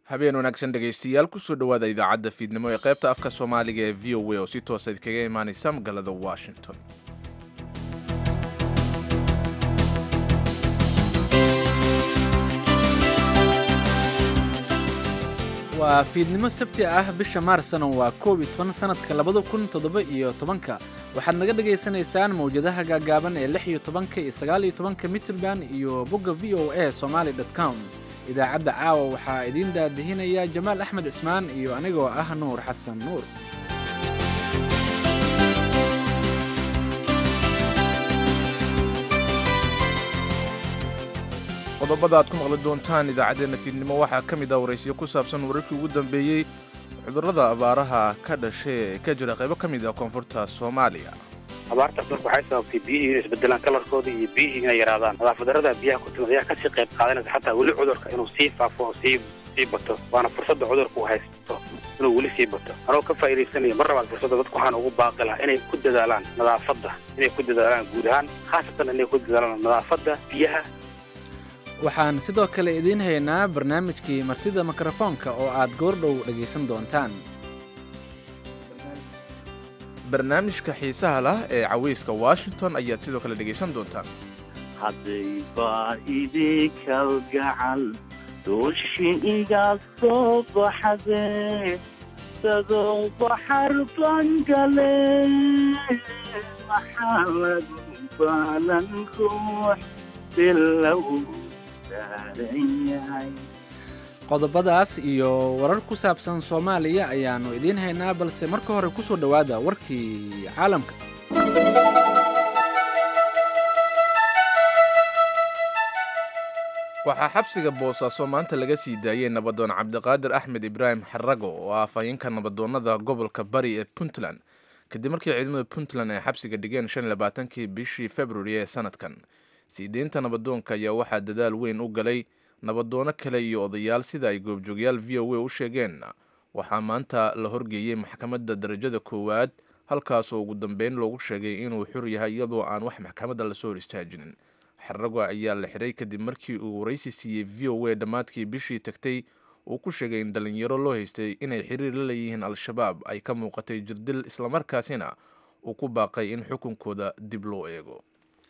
habeen wanaagsan dhegaystayaal kusoo dhowaada idaacadda fiidnimo ee qaybta afka soomaaliga ee v o a oo si toosa idkaga imaanaysa magaalada washington waa fiidnimo sabti ah bisha maarsna waa koob iyo toban sanadka labada kun toddoba iyo tobanka waxaad naga dhagaysanaysaan mawjadaha gaagaaban ee lix iyo tobanka iyo sagaal iyo tobanka mitrband iyo bogga v o a somaali dot com idaacadda caawa waxaa idiin daadihinaya jamaal axmed cismaan iyo anigoo ah nuur xasan nuur qodobada aad ku maqli doontaan idaacaddeenna fiidnimo waxaa ka mid ah waraysiyo ku saabsan wararkii ugu dambeeyey cudurrada abaaraha ka dhashay ee ka jira qaybo ka mid ah koonfurta soomaaliya abaartaas marka waxay sababtay biyihii inay isbedelaan kalarkooda iyo biyihii inay yaraadaan nadaafadarada biyaha ku timid ayaa kasii qayb qaadanaysa xataa weli cudurka inuu sii faafo oo sii sii bato waana fursadda cudurka uu haysto inuu weli sii bato anoo ka faa'iidaysanaya mar labaad fursadda dadku waxaan ugu baaqi lahaa inay ku dadaalaan nadaafadda inay ku dadaalaan guud ahaan khaasatan inay ku dadaalaan nadaafadda biyaha waxaan sidoo kale idiin haynaa barnaamijkii martida mikrofoonka oo aad goordhow dhegaysan doontaan barnaamijka xiisaha lah ee cawayska washington ayaad sidoo kale dhegaysan doontaan hadday baa idinkalgacal dooshi iga soo baxde dadoo baxar bangale maxaa lagu baalan ruux bilow qodobadaas iyo warar ku saabsan soomaaliya ayaannu idiin haynaa balse marka hore ku soo dhowaada warkii caalamka waxaa xabsiga boosaaso maanta laga sii daayey nabadoon cabdiqaadir axmed ibraahim xarago oo ah afhayeenka nabadoonnada gobolka bari ee puntland kadib markii ciidamada puntland ay xabsiga dhigeen shan iyo labaatankii bishii februari ee sanadkan sii deynta nabadoonka ayaa waxaa dadaal weyn u galay nabadoono kale iyo odayaal sida ay goobjoogyaal v o a u sheegeen waxaa maanta la horgeeyey maxkamadda darajada koowaad halkaasoo ugu dambeyn loogu sheegay inuu xur yahay iyadoo aan wax maxkamadda lasoo hor istaajinin xarago ayaa la xiray kadib markii uu waraysi siiyey v o a dhammaadkii bishii tagtay uu ku sheegay in dhalinyaro loo haystay inay xiriir la leeyihiin al-shabaab ay ka muuqatay jirdil islamarkaasina uu ku baaqay in xukunkooda dib loo eego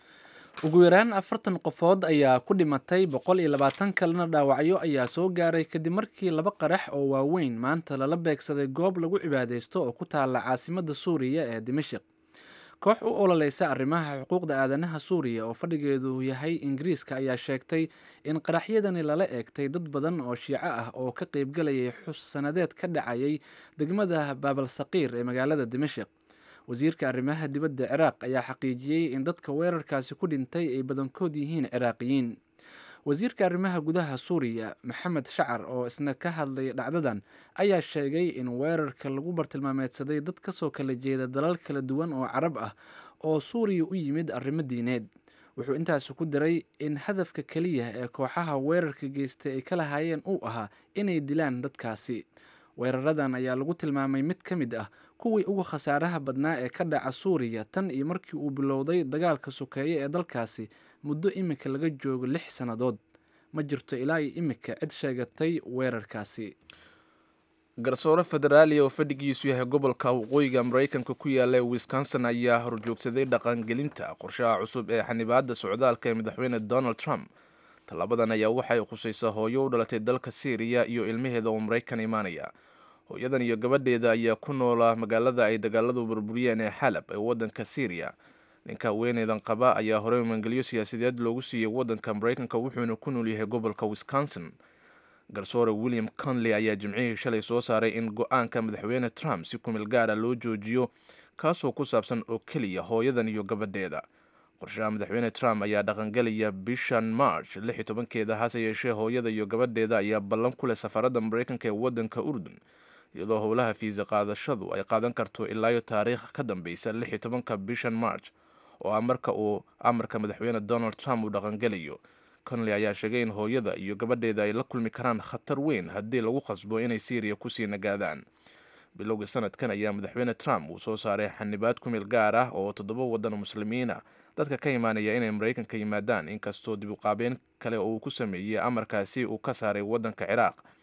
ugu yaraan afartan qofood ayaa ku dhimatay boqol iyo labaatan kalena dhaawacyo ayaa soo gaaray kadib markii laba qarax oo waaweyn maanta lala beegsaday goob lagu cibaadaysto oo ku taala caasimadda suuriya ee dimashik koox u ololeysa arrimaha xuquuqda aadanaha suuriya oo fadhigeedu yahay ingiriiska ayaa sheegtay in qaraxyadani lala eegtay dad badan oo shiico ah oo ka qeybgalayay xus sanadeed ka dhacayay degmada baabal saqiir ee magaalada dimashik wasiirka arrimaha dibadda ciraaq ayaa xaqiijiyey in dadka weerarkaasi ku dhintay ay badankood yihiin ciraaqiyiin wasiirka arrimaha gudaha suuriya maxamed shacar oo isna ka hadlay dhacdadan ayaa sheegay in weerarka lagu bartilmaameedsaday dad kasoo kala jeeda dalal kala duwan oo carab ah oo suuriya u yimid arrimo diineed wuxuu intaasi ku daray in hadafka keliya ee kooxaha weerarka geystay ay ka lahaayeen uu ahaa inay dilaan dadkaasi weeraradan ayaa lagu tilmaamay mid ka mid ah kuwii ugu khasaaraha badnaa ee ka dhaca suuriya tan iyo markii uu bilowday dagaalka sokeeye ee dalkaasi muddo imika laga joogo lix sannadood ma jirto ilaa iyo imika cid sheegatay weerarkaasi garsoore federaaliya oo fadhigiisu yahay gobolka waqooyiga maraykanka ku yaala ee wisconsin ayaa horjoogsaday dhaqangelinta qorshaha cusub ee xanibaadda socdaalka ee madaxweyne donald trump tallaabadan ayaa waxay khusaysaa hooyo u dhalatay dalka syriya iyo ilmaheeda oo maraykan imaanaya hooyadan iyo gabadheeda ayaa ku noola magaalada ay dagaaladu burburiyeen ee xalab ee waddanka syriya ninka haweeneydan qaba ayaa horey mangelyo siyaasadeed loogu siiyey waddanka maraykanka wuxuuna ku nool yahay gobolka wisconsin garsoore william conley ayaa jimcihii shalay soo saaray in go-aanka madaxweyne trump si kumil gaara loo joojiyo kaasoo ku saabsan oo keliya hooyadan iyo gabadheeda qorshaha madaxweyne trump ayaa dhaqangelaya bishan march lix iyo tobankeeda hase yeeshee hooyada iyo gabadheeda ayaa ballan ku leh safaradda maraykanka ee waddanka urdun iyadoo howlaha fiisa qaadashadu ay qaadan karto ilaayo taariikh ka dambeysa lix iyo tobanka bishan march oo ah marka uu amarka madaxweyne donald trump uu dhaqangelayo conley ayaa sheegay in hooyada iyo gabadheeda ay la kulmi karaan khatar weyn haddii lagu qasbo inay syriya kusii nagaadaan bilowgii sanadkan ayaa madaxweyne trump uu soo saaray xanibaad kumil gaar ah oo toddoba waddan muslimiina dadka ka imaanaya inay maraykanka yimaadaan inkastoo dib uqaabeyn kale oo uu ku sameeyey amarkaasi uu ka saaray waddanka ciraaq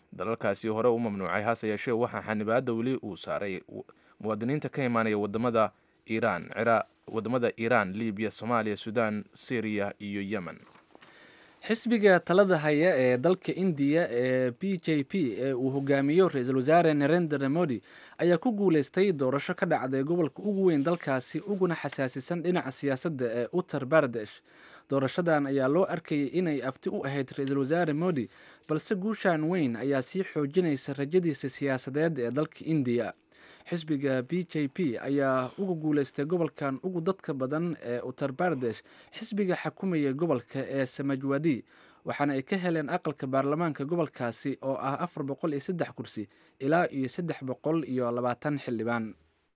dalalkaasi hore u mamnuucay hase yeeshee waxaa xanibaadda weli uu saaray muwaadiniinta ka imaanaya wadamada iiraan wadamada iiraan libiya soomaaliya suudaan syriya iyo yemen xisbiga talada haya ee dalka indiya ee b j p ee uu hogaamiyo ra-iisul wasaare narendra modi ayaa ku guuleystay doorasho ka dhacday gobolka ugu weyn dalkaasi uguna xasaasisan dhinaca siyaasadda ee uttar baradesh doorashadan ayaa loo arkayay inay afti u ahayd ra-iisul wasaare modi balse guushan weyn ayaa sii xoojinaysa rajadiisa siyaasadeed ee dalka indiya xisbiga b j p ayaa uga guuleystay gobolkan ugu dadka badan ee uttar baradesh xisbiga xakumaya gobolka ee samajwadi waxaana ay ka heleen aqalka baarlamaanka gobolkaasi oo ah afar boqol iyo saddex kursi ilaa iyo saddex boqol iyo labaatan xildhibaan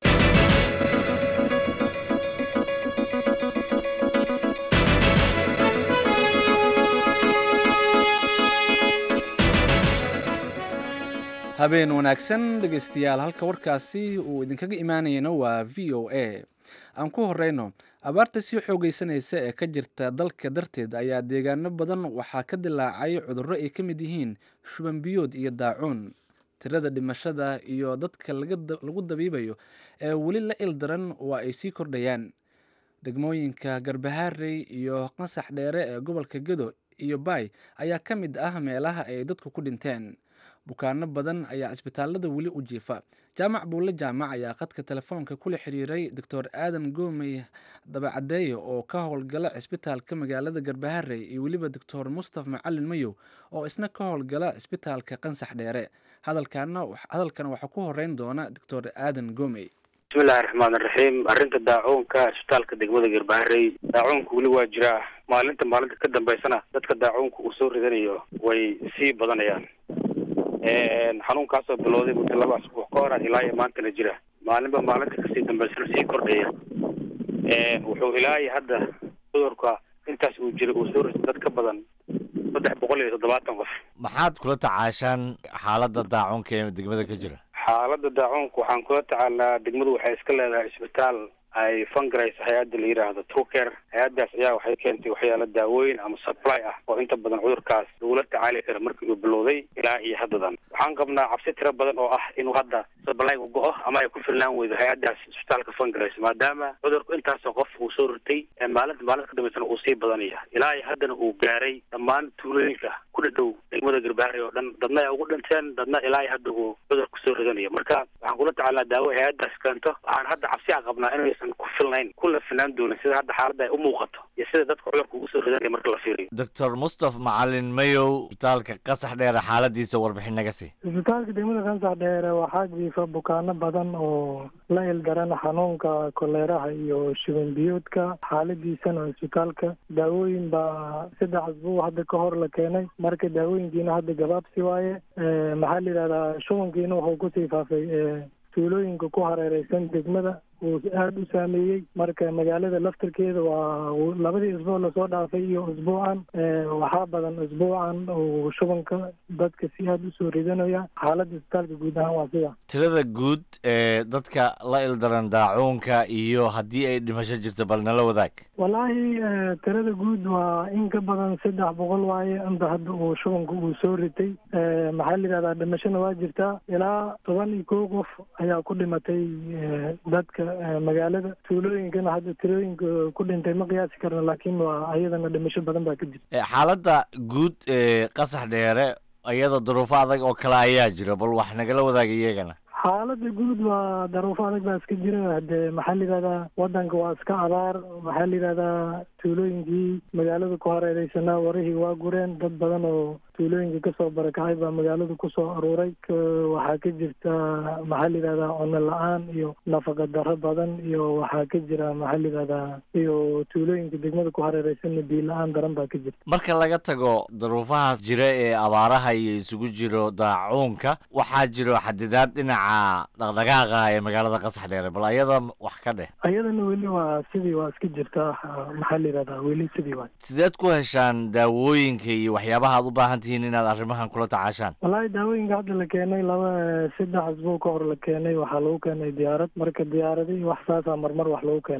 habeen wanaagsan dhegeystayaal halka warkaasi uu idinkaga imaanayana waa v o a aan ku horeyno abaarta sii xoogeysanaysa ee ka jirta dalka darteed ayaa deegaano badan waxaa ka dilaacay cudurro ay ka mid yihiin shuban biyood iyo daacuun tirada dhimashada iyo dadka lagu dabiibayo ee weli la ildaran waa ay sii kordhayaan degmooyinka garbaharey iyo qasax dheere ee gobolka gedo iyo baay ayaa ka mid ah meelaha ay dadku ku dhinteen bukaano badan ayaa cisbitaalada weli u jiifa jaamac buulle jaamac ayaa khadka telefoonka kula xiriiray doctor aadan goomey dabacadeeye oo ka howlgala cisbitaalka magaalada garbaharey iyo weliba doctor mustaf macalin mayow oo isna ka howlgala cisbitaalka qansax dheere hadalkana waxaa ku horeyn doona doctor aadan goomey bismillahi raxmaan iraxiim arrinta daacuunka cisbitaalka degmada garbaharey daacuunka weli waa jiraa maalinta maalinta ka dambeysana dadka daacuunka uu soo ridanayo way sii badanayaan xanuunkaasoo bilowday muddo laba asbuuc ka hora ilaa iyo maantana jira maalinba maalinta kasii dambeysana sii kordhaya wuxuu ilaa iyo hadda cudurka intaas uu jiray uu soo ritay dad ka badan saddex boqol iyo toddobaatan qof maxaad kula tacaashaan xaaladda daacuunka ee degmada ka jira xaaladda daacuunka waxaan kula tacaalnaa degmadu waxay iska leedahay isbitaal ay fungaraysa hay-adda la yidhaahdo trucare hay-addaas ayaa waxay keentay waxyaala daawooyin ama supply ah oo inta badan cudurkaas lagula tacaali kara markii uu bilowday ilaa iyo haddadan waxaan qabnaa cabsi tiro badan oo ah inuu hadda supplyga go-o ama ay ku filnaan weydo hay-addaas isbitaalka fungaraysa maadaama cudurku intaasoo qof uu soo ritay maalinta maalinta ka dambeysana uu sii badanaya ilaa iyo haddana uu gaaray dhammaan tuulooyinka ku dhadhow degmada garbaari oo dhan dadna ay ugu dhinteen dadna ilaa iyo hadda uu cudurku soo ridanayo marka waxaan kula tacaalnaa daawo hay-addaas keento waxaan hadda cabsi a qabnaa inaysan ku filnayn kuna filnaan doonin sida hadda xaaladda ay u muuqato iyo sida dadka cudurka ugu soo ridanaya marka la fiiriyo doctor mustaf macalin mayow isbitaalka qasax dheere xaaladiisa warbixin naga sii isbitaalka degmada kansax dheere waxaa jiifa bukaano badan oo la ildaran xanuunka koleeraha iyo shuban biyoodka xaaladiisana isbitaalka daawooyin baa saddex asbuuc hadda ka hor la keenay marka daawooyinkiina hadda gabaabsi waaye maxaa la yidhahdaa shubankiina wuxuu kusii faafay tuulooyinka ku hareereysan degmada uu aada u saameeyey marka magaalada laftirkeeda waa labadii isbuuc lasoo dhaafay iyo isbuucan waxaa badan isbuucan uu shubanka dadka si aada usoo ridanaya xaaladda isbitaalka guud ahaan waa sida tirada guud ee dadka la ildaran daacuunka iyo haddii ay dhimasho jirto bal nala wadaag wallaahi tirada guud waa in ka badan saddex boqol waaye inta hadda uu shubanka uu soo ritay maxaa la yidhahdaa dhimashona waa jirtaa ilaa toban iyo kow qof ayaa ku dhimatay dadka magaalada tuulooyinkana hadda tirooyinka ku dhintay ma qiyaasi karno laakiin waa ayadana dhimasho badan baa ka jirta xaaladda guud ee qasax dheere iyada duruufo adag oo kale ayaa jira bal wax nagala wadaaga iyagana xaaladda guud waa daruufo adag baa iska jira hadee maxaa la yidhahdaa wadanka waa iska abaar maxaa la yidhahdaa tuulooyinkii magaalada ku hareereysanaa warihii waa gureen dad badan oo tuulooyinka kasoo barakacay baa magaalada kusoo aruuray waxaa ka jirta maxaa la yidhahdaa cuno la-aan iyo nafaqa darro badan iyo waxaa ka jira maxaa la yidhahdaa iyo tuulooyinka degmada ku hareereysanna biyo la-aan daran baa ka jirta marka laga tago daruufahaas jira ee abaaraha iyo isugu jiro daacuunka waxaa jiro xadidaad dhinaca dhaqdhaqaaqa ee magaalada qasax dheere bal ayada wax ka dheh ayadana weli waa sidii waa iska jirtaa maxaa la yidhahdaa weli sidii waa sideed ku heshaan daawooyinka iyo waxyaabaha aad u baahan tihiin inaad arrimahan kula tacaashaan wallaahi daawooyinka hadda la keenay laba saddex asbuuc ka hor la keenay waxaa lagu keenay diyaarad marka diyaarada iyo wax saasaa marmar wax lagu keenaa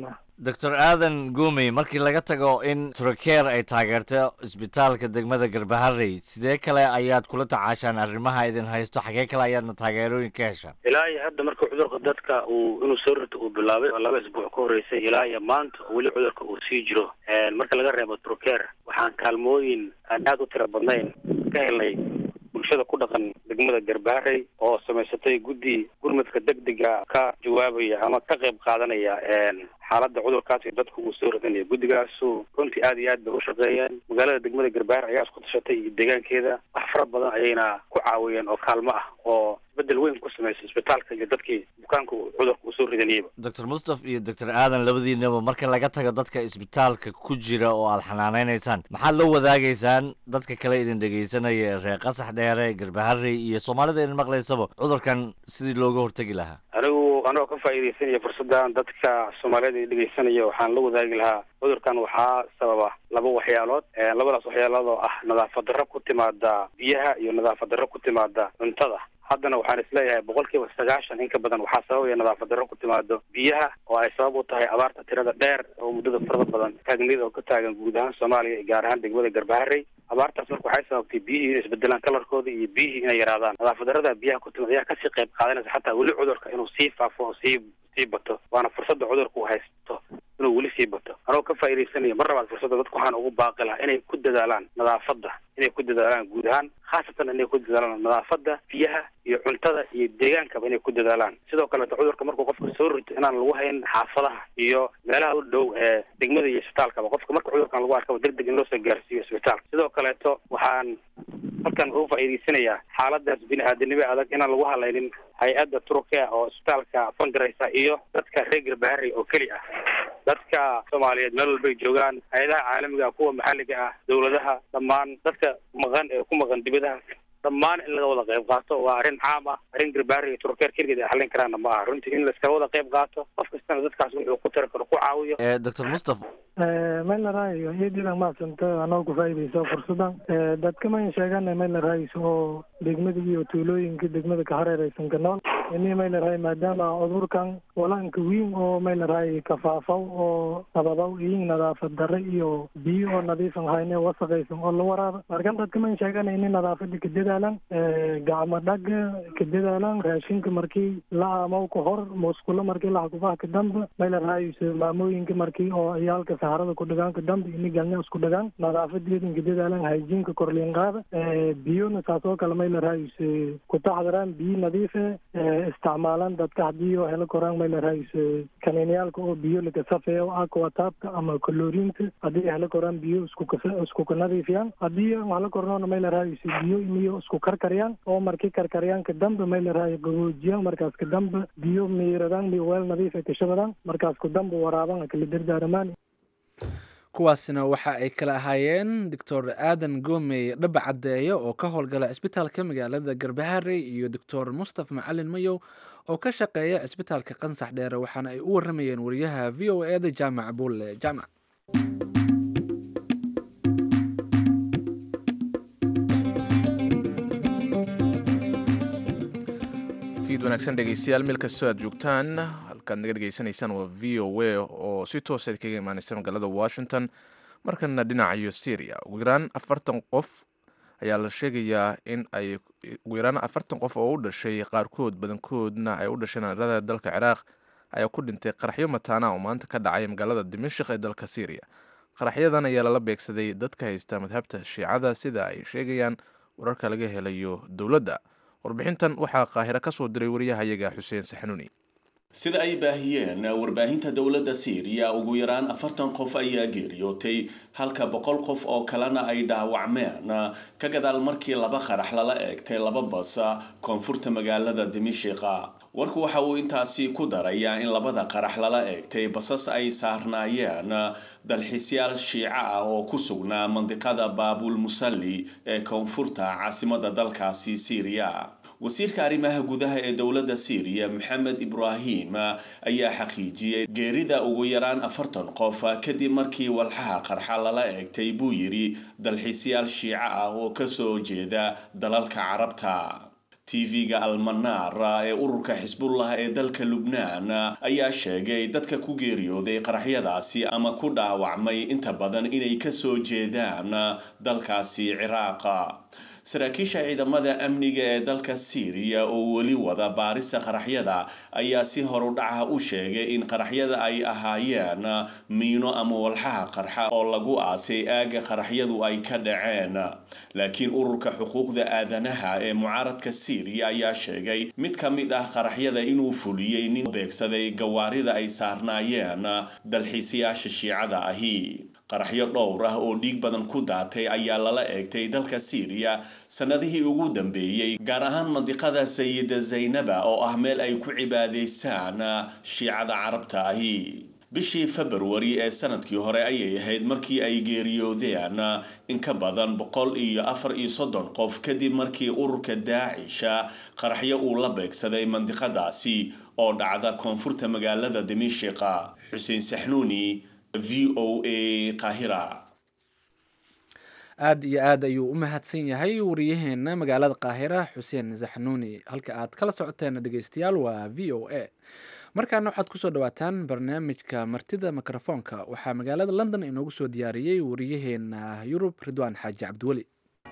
doctor aadan guumey markii laga tago in trokeer ay taageerto isbitaalka degmada garbaharey sidee kale ayaad kula tacaashaan arrimaha idin haysto xagee kale ayaadna taageerooyin ka heshaan ilaa iyo hadda marka cudurka dadka uu inuu soo rito uu bilaabay oo laba isbuuc ka horreysay ilaa iyo maanta oo weli cudurka uu sii jiro marka laga reebo trokeer waxaan kaalmooyin aan aada u tiro badnayn ka helnay bulshada ku dhaqan degmada garbaharey oo samaysatay guddi gurmadka degdega ka jawaabaya ama ka qayb qaadanaya xaaladda cudurkaas iyo dadku uu soo ridanaya guddigaasu runtii aada iyo aad bay u shaqeeyeen magaalada degmada garbaare ayaa isku tashatay iyo deegaankeeda wax fara badan ayayna ku caawiyeen oo kaalmo ah oo isbedel weyn ku samaysay isbitaalka iyo dadkii bukaanka cudurka uu soo ridanayaba doctor mustaf iyo doctor aadan labadiinaba marka laga tago dadka isbitaalka ku jira oo aad xanaaneynaysaan maxaad la wadaagaysaan dadka kale idin dhegaysanaya ee reer qasax dheere garbaharey iyo soomaalida idin maqlaysaba cudurkan sidii looga hortegi lahaa anigu anagoo ka faa'iidaysanaya fursaddan dadka soomaaliyeed ee dhegaysanaya waxaan la wadaagi lahaa cudurkan waxaa sababa laba waxyaalood labadaas waxyaalood oo ah nadaafad darro ku timaada biyaha iyo nadaafad darro ku timaada cuntada haddana waxaan isleeyahay boqol kiiba sagaashan in ka badan waxaa sababaya nadaafad darro ku timaado biyaha oo ay sabab u tahay abaarta tirada dheer oo muddada farada badan taagnida oo ka taagan guud ahaan soomaaliya iyo gaar ahaan degmada garbaharey abaartaas marka waxay sababtay biyihii inay isbedelaan kalarkooda iyo biyihii inay yaraadaan nadaafad darrada biyaha ku timid ayaa kasii qayb qaadanaysa xataa weli cudurka inuu sii faafo oo sii sii bato waana fursadda cudurka uu haysto inuu weli sii bato anagoo ka faa'iidaysanaya mar labaad fursadda dadku waxaan ugu baaqi lahaa inay ku dadaalaan nadaafadda inay ku dadaalaan guud ahaan khaasatan inay ku dadaalaan nadaafadda biyaha iyo cuntada iyo deegaankaba inay ku dadaalaan sidoo kaleeto cudurka markuu qofka soo rito inaan lagu hayn xaafadaha iyo meelaha u dhow ee degmada iyo isbitaalkaba qofka marka cudurkan lagu arkaba deg deg in loo soo gaarsiiyo isbitaalka sidoo kaleeto waxaan halkan ugu faa'iidaysanayaa xaaladaas bini-aadanimo adag inaan lagu halaynin hay-adda turkiya oo isbitaalka fangaraysa iyo dadka reer garbaharey oo keli ah dadka soomaaliyeed meel walbay joogaan hay-adaha caalamiga kuwa maxalliga ah dawladaha dhammaan dadka maqan ee ku maqan dibadaha dhammaan in laga wada qayb qaato waa arrin caam ah arrin garbaari iyo turkeer keligeed ay xallin karaanna ma aha runtii in laiskala wada qayb qaato qof kastana dadkaas wuxuu ku tari karo ku caawiyo doctor mustaf maylarayo iyadiidan mahadsanta anoo ku faa'iidayso fursadan dadka mayn sheegana maylaraayso oo degmada iyo tuulooyinka degmada ka hareeraysan ka nool ini maylarahay maadaama cudurkan walanka wiin oo maylarahay kafaafaw oo nabadow iyo nadaafad darre iyo biyo oo nadiifan hayne wasaqaysan oo la waraaba markan dadka mayn sheegana ini nadaafada ka dadaalan gacmo dhaga ka dadaalan raashinka markii la aamaw ka hor musqulo markii la hakufaha ka dambe maylaraayso maamooyinka markii oo ciyaalka saharada ku dhagaan ka dambe ini galnya isku dhagaan nadaafadeedin ka dadaalan hayjiinka korliin qaada biyona saas oo kale maylaraayso ku taxdaraan biyo nadiife isticmaalaan dadka haddii oo helo koraan maylaraayso kaniiniyaalka oo biyo laga safeeyo aquataabka ama kaloriinta haddii helo koraan biyo isku isku ka nadiifiyaan haddii helo kornoona maylaraayso biyo iniyo isku karkariyaan oo markii karkariyaan ka dambe maylaraay qaboojiyaan markaas ka dambe biyo miiradaan mi weel nadiife kashabadaan markaas ku dambe waraaban kala dardaaramaan kuwaasina waxa ay kala ahaayeen doctor aadan goomey dhaba caddeeyo oo ka howlgala cisbitaalka magaalada garbaharey iyo doctor mustaf macalin mayow oo ka shaqeeya cisbitaalka qansax dheere waxaana ay u waramayeen wariyaha v o e da jaamac buulle jaamac fiid wanaagsan dhegeystayaal meel kastoo aad joogtaan halkaad naga dhegeysanaysaan waa v o a oo si toosa kaga imaaneysa magaalada washington markana dhinacayo syria ugu yaraan afartan qof ayaa la sheegayaa in ay ugu yaraan afartan qof oo u dhashay qaarkood badankoodna ay u dhasheen arada dalka ciraaq ayaa ku dhintay qaraxyo mataana oo maanta ka dhacay magaalada dimashik ee dalka syria qaraxyadan ayaa lala beegsaday dadka haysta madhabta shiicada sida ay sheegayaan wararka laga helayo dowladda warbixintan waxaa qaahiro ka soo diray wariyahayaga xuseen saxanuuni sida ay baahiyeen warbaahinta dowladda syriya ugu yaraan afartan qof ayaa geeriyootay halka boqol qof oo kalena ay dhaawacmeen ka gadaal markii laba qarax lala eegtay laba bas koonfurta magaalada dimishiqa warku waxa uu intaasi ku darayaa in labada qarax lala eegtay basas ay saarnaayeen dalxiisyaal shiico ah oo ku sugnaa mandiqada baabul musalli ee koonfurta caasimada dalkaasi syriya wasiirka arrimaha gudaha ee dowladda syriya maxamed ibraahim ayaa xaqiijiyey geerida ugu yaraan afartan qof kadib markii walxaha qarxa lala eegtay buu yidhi dalxiisyaal shiico ah oo kasoo jeeda dalalka carabta tv-ga almanaar ee ururka xisbullah ee dalka lubnaan ayaa sheegay dadka ku geeriyooday qaraxyadaasi ama ku dhaawacmay inta badan inay kasoo jeedaan dalkaasi ciraaqa saraakiisha ciidamada amniga ee dalka syriya oo weli wada baarista qaraxyada ayaa si horudhaca u sheegay in qaraxyada ay ahaayeen miino ama walxaha qarxa oo lagu aasay aaga qaraxyadu ay ka dhaceen laakiin ururka xuquuqda aadanaha ee mucaaradka syriya ayaa sheegay mid ka mid ah qaraxyada inuu fuliyey nin beegsaday gawaarida ay saarnaayeen dalxiisayaasha shiicada ahi qaraxyo dhowr ah oo dhiig badan ku daatay ayaa lala eegtay dalka syriya sanadihii ugu dambeeyey gaar ahaan mandiqada sayida zaynaba oo ah meel ay ku cibaadaystaan shiicada carabta ahi bishii februari ee sanadkii hore ayay ahayd markii ay geeriyoodeen in ka badan boqol iyo afar iyo soddon qof kadib markii ururka daacisha qaraxyo uu la beegsaday mandiqadaasi oo dhacda koonfurta magaalada dimishiqa xuseen saxnuuni v o a qahira aad iyo aad ayuu u mahadsan yahay wariyaheena magaalada qaahira xuseen saxnuuni halka aad kala socoteen dhegeystayaal waa v o a markaana waxaad kusoo dhawaataan barnaamijka martida mikrofoonka waxaa magaalada london inoogu soo diyaariyey wariyaheena yurub ridwaan xaaji cabdiweli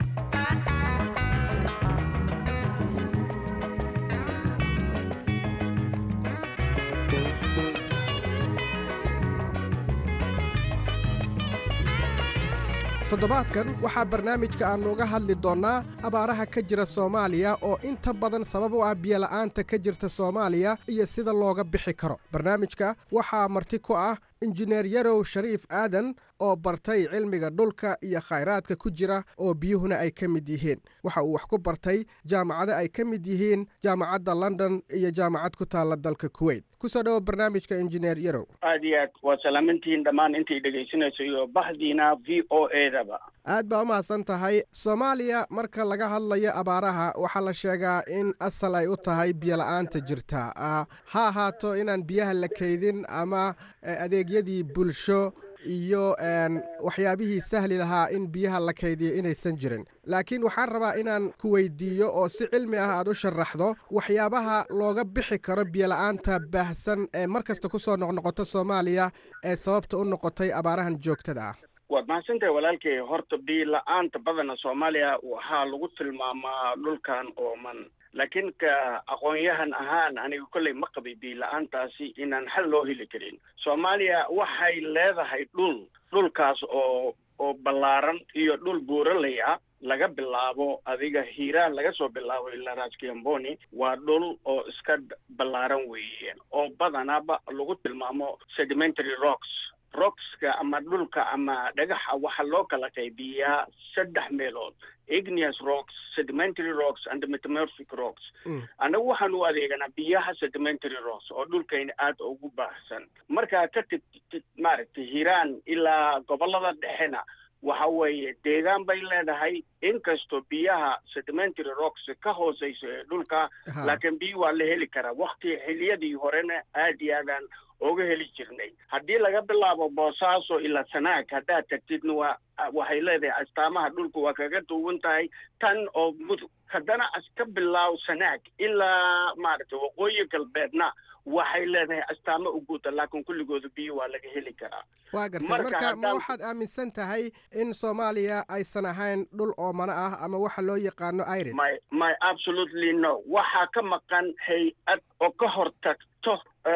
toddobaadkan waxaa barnaamijka aannu uga hadli doonnaa abaaraha ka jira soomaaliya oo inta badan sabab u ah biyola'aanta ka jirta soomaaliya iyo sida looga bixi karo barnaamijka waxaa marti ku ah injineer yarow shariif aadan oo bartay cilmiga dhulka iyo khayraadka ku jira oo biyuhuna ay ka mid yihiin waxa uu wax ku bartay jaamacado ay ka mid yihiin jaamacadda london iyo jaamacad ku taalla dalka kuwait kusoo dhawo barnaamijka injineer yarow aad iyo aad waa salaamantihiin dhammaan intay dhegaysanayso iyo bahdiina v o e daba aad baa u mahadsan tahay soomaaliya marka laga hadlayo abaaraha waxaa la sheegaa in asal ay u tahay biyola'aanta jirta ha ahaato inaan biyaha la kaydin ama adeegyadii bulsho iyo waxyaabihii sahli lahaa in biyaha la kaydiyo inaysan jirin laakiin waxaan rabaa inaan ku weydiiyo oo si cilmi ah aad u sharaxdo waxyaabaha looga bixi karo biyola'aanta baahsan ee mar kasta ku soo noqnoqoto soomaaliya ee sababta u noqotay abaarahan joogtada ah waad mahadsantahay walaalkay horta biila-aanta badana soomaaliya waxaa lagu tilmaamaa dhulkan ooman laakiin ka aqoon-yahan ahaan aniga kolley ma qabay biila-aantaasi inaan xal loo heli karin soomaaliya waxay leedahay dhul dhulkaas oo oo ballaaran iyo dhul buuraley ah laga bilaabo adiga hiiraan laga soo bilaabo ilaa raaskiamboni waa dhul oo iska ballaaran weeye oo badanaba lagu tilmaamo sedimentary rocks rockska ama dhulka ama dhagaxa waxaa loo kala qaybiyaa saddex meelood igneous rocks sedimentary rocks and metamorphic rocks annagu waxaan u adeeganaa biyaha sedimentary rocks oo dhulkayna aada ugu baahsan markaa ka tigtid maaragtay hiiraan ilaa gobollada dhexena waxa weeye deegaan bay leedahay inkastoo biyaha sedimentary rocks ka hooseyso ee dhulka laakiin biyo waa la heli karaa wakti xiliyadii horena aad iyo aadaan oga heli jirnay haddii laga bilaabo boosaaso ilaa sanaag haddaad tagtidna waa waxay leedahay astaamaha dhulku waa kaga duwan tahay tan oo mudug haddana aska bilaaw sanaag ilaa maaragtay waqooyi galbeedna waxay leedahay astaamo u guuda laakiin kulligooda biyo waa laga heli karaa waa gartay marka ma waxaad aaminsan tahay in soomaaliya aysan ahayn dhul oomana ah ama waxa loo yaqaano irid my my absolutely no waxaa ka maqan hay-ad oo ka hortagto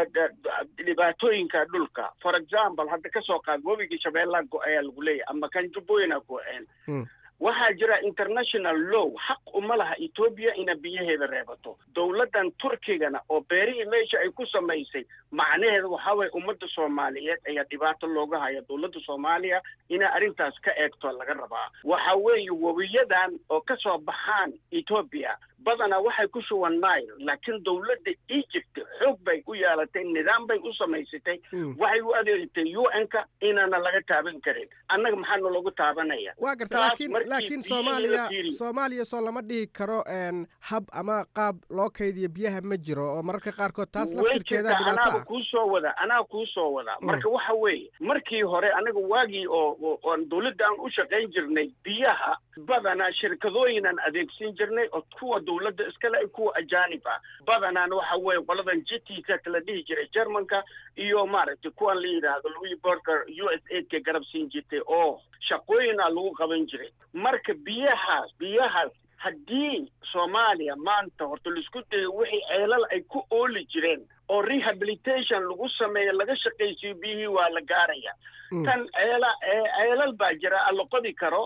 dhibaatooyinka dhulka for example hadda kasoo qaad webigii shabeellaa go-ayaa lagu leeyahay ama kan jubbooyina go-een waxaa jira international law xaq uma laha etoobiya ina biyaheeda reebato dowladdan turkigana oo beerihii meesha ay ku samaysay macnaheeda waxaa waye ummadda soomaaliyeed ayaa dhibaato looga haya dowladda soomaaliya inay arrintaas ka eegto laga rabaa waxa weeye webiyadan oo ka soo baxaan etoobiya badanaa waxay ku shuban nile laakiin dowladda egypt xoog bay u yeelatay nidaam bay u samaysatay waxay u adeegtay u n-ka inaana laga taaban karin annaga maxaana lagu taabanaya waa garta laakiin laakiin soomaaliya soomaaliya soo lama dhihi karo hab ama qaab loo kaydiyo biyaha ma jiro oo mararka qaarkood taas laftirkeeda dhibaato anaaba ah kuu soo wada anaa kuu soo wada marka waxa weeye markii hore aniga waagii oo oon dowladda aan u shaqayn jirnay biyaha badanaa shirkadooyinaan adeegsan jirnay oo kuwa dowladda iskale ay kuwa ajaanib ah badanaan waxa weeye qoladan jitika kala dhihi jiray germanka iyo maaragtay kuwan la yidhaahdo louis borger u s aidka garab siin jirtay oo shaqooyina lagu qaban jiray marka biyahaas biyahaas haddii soomaaliya maanta horta laisku dayo wixii ceelal ay ku ooli jireen oo rehabilitation lagu sameeyo laga shaqaysiyo biyihii waa la gaaraya tan ceela ceelal baa jira aan la qodi karo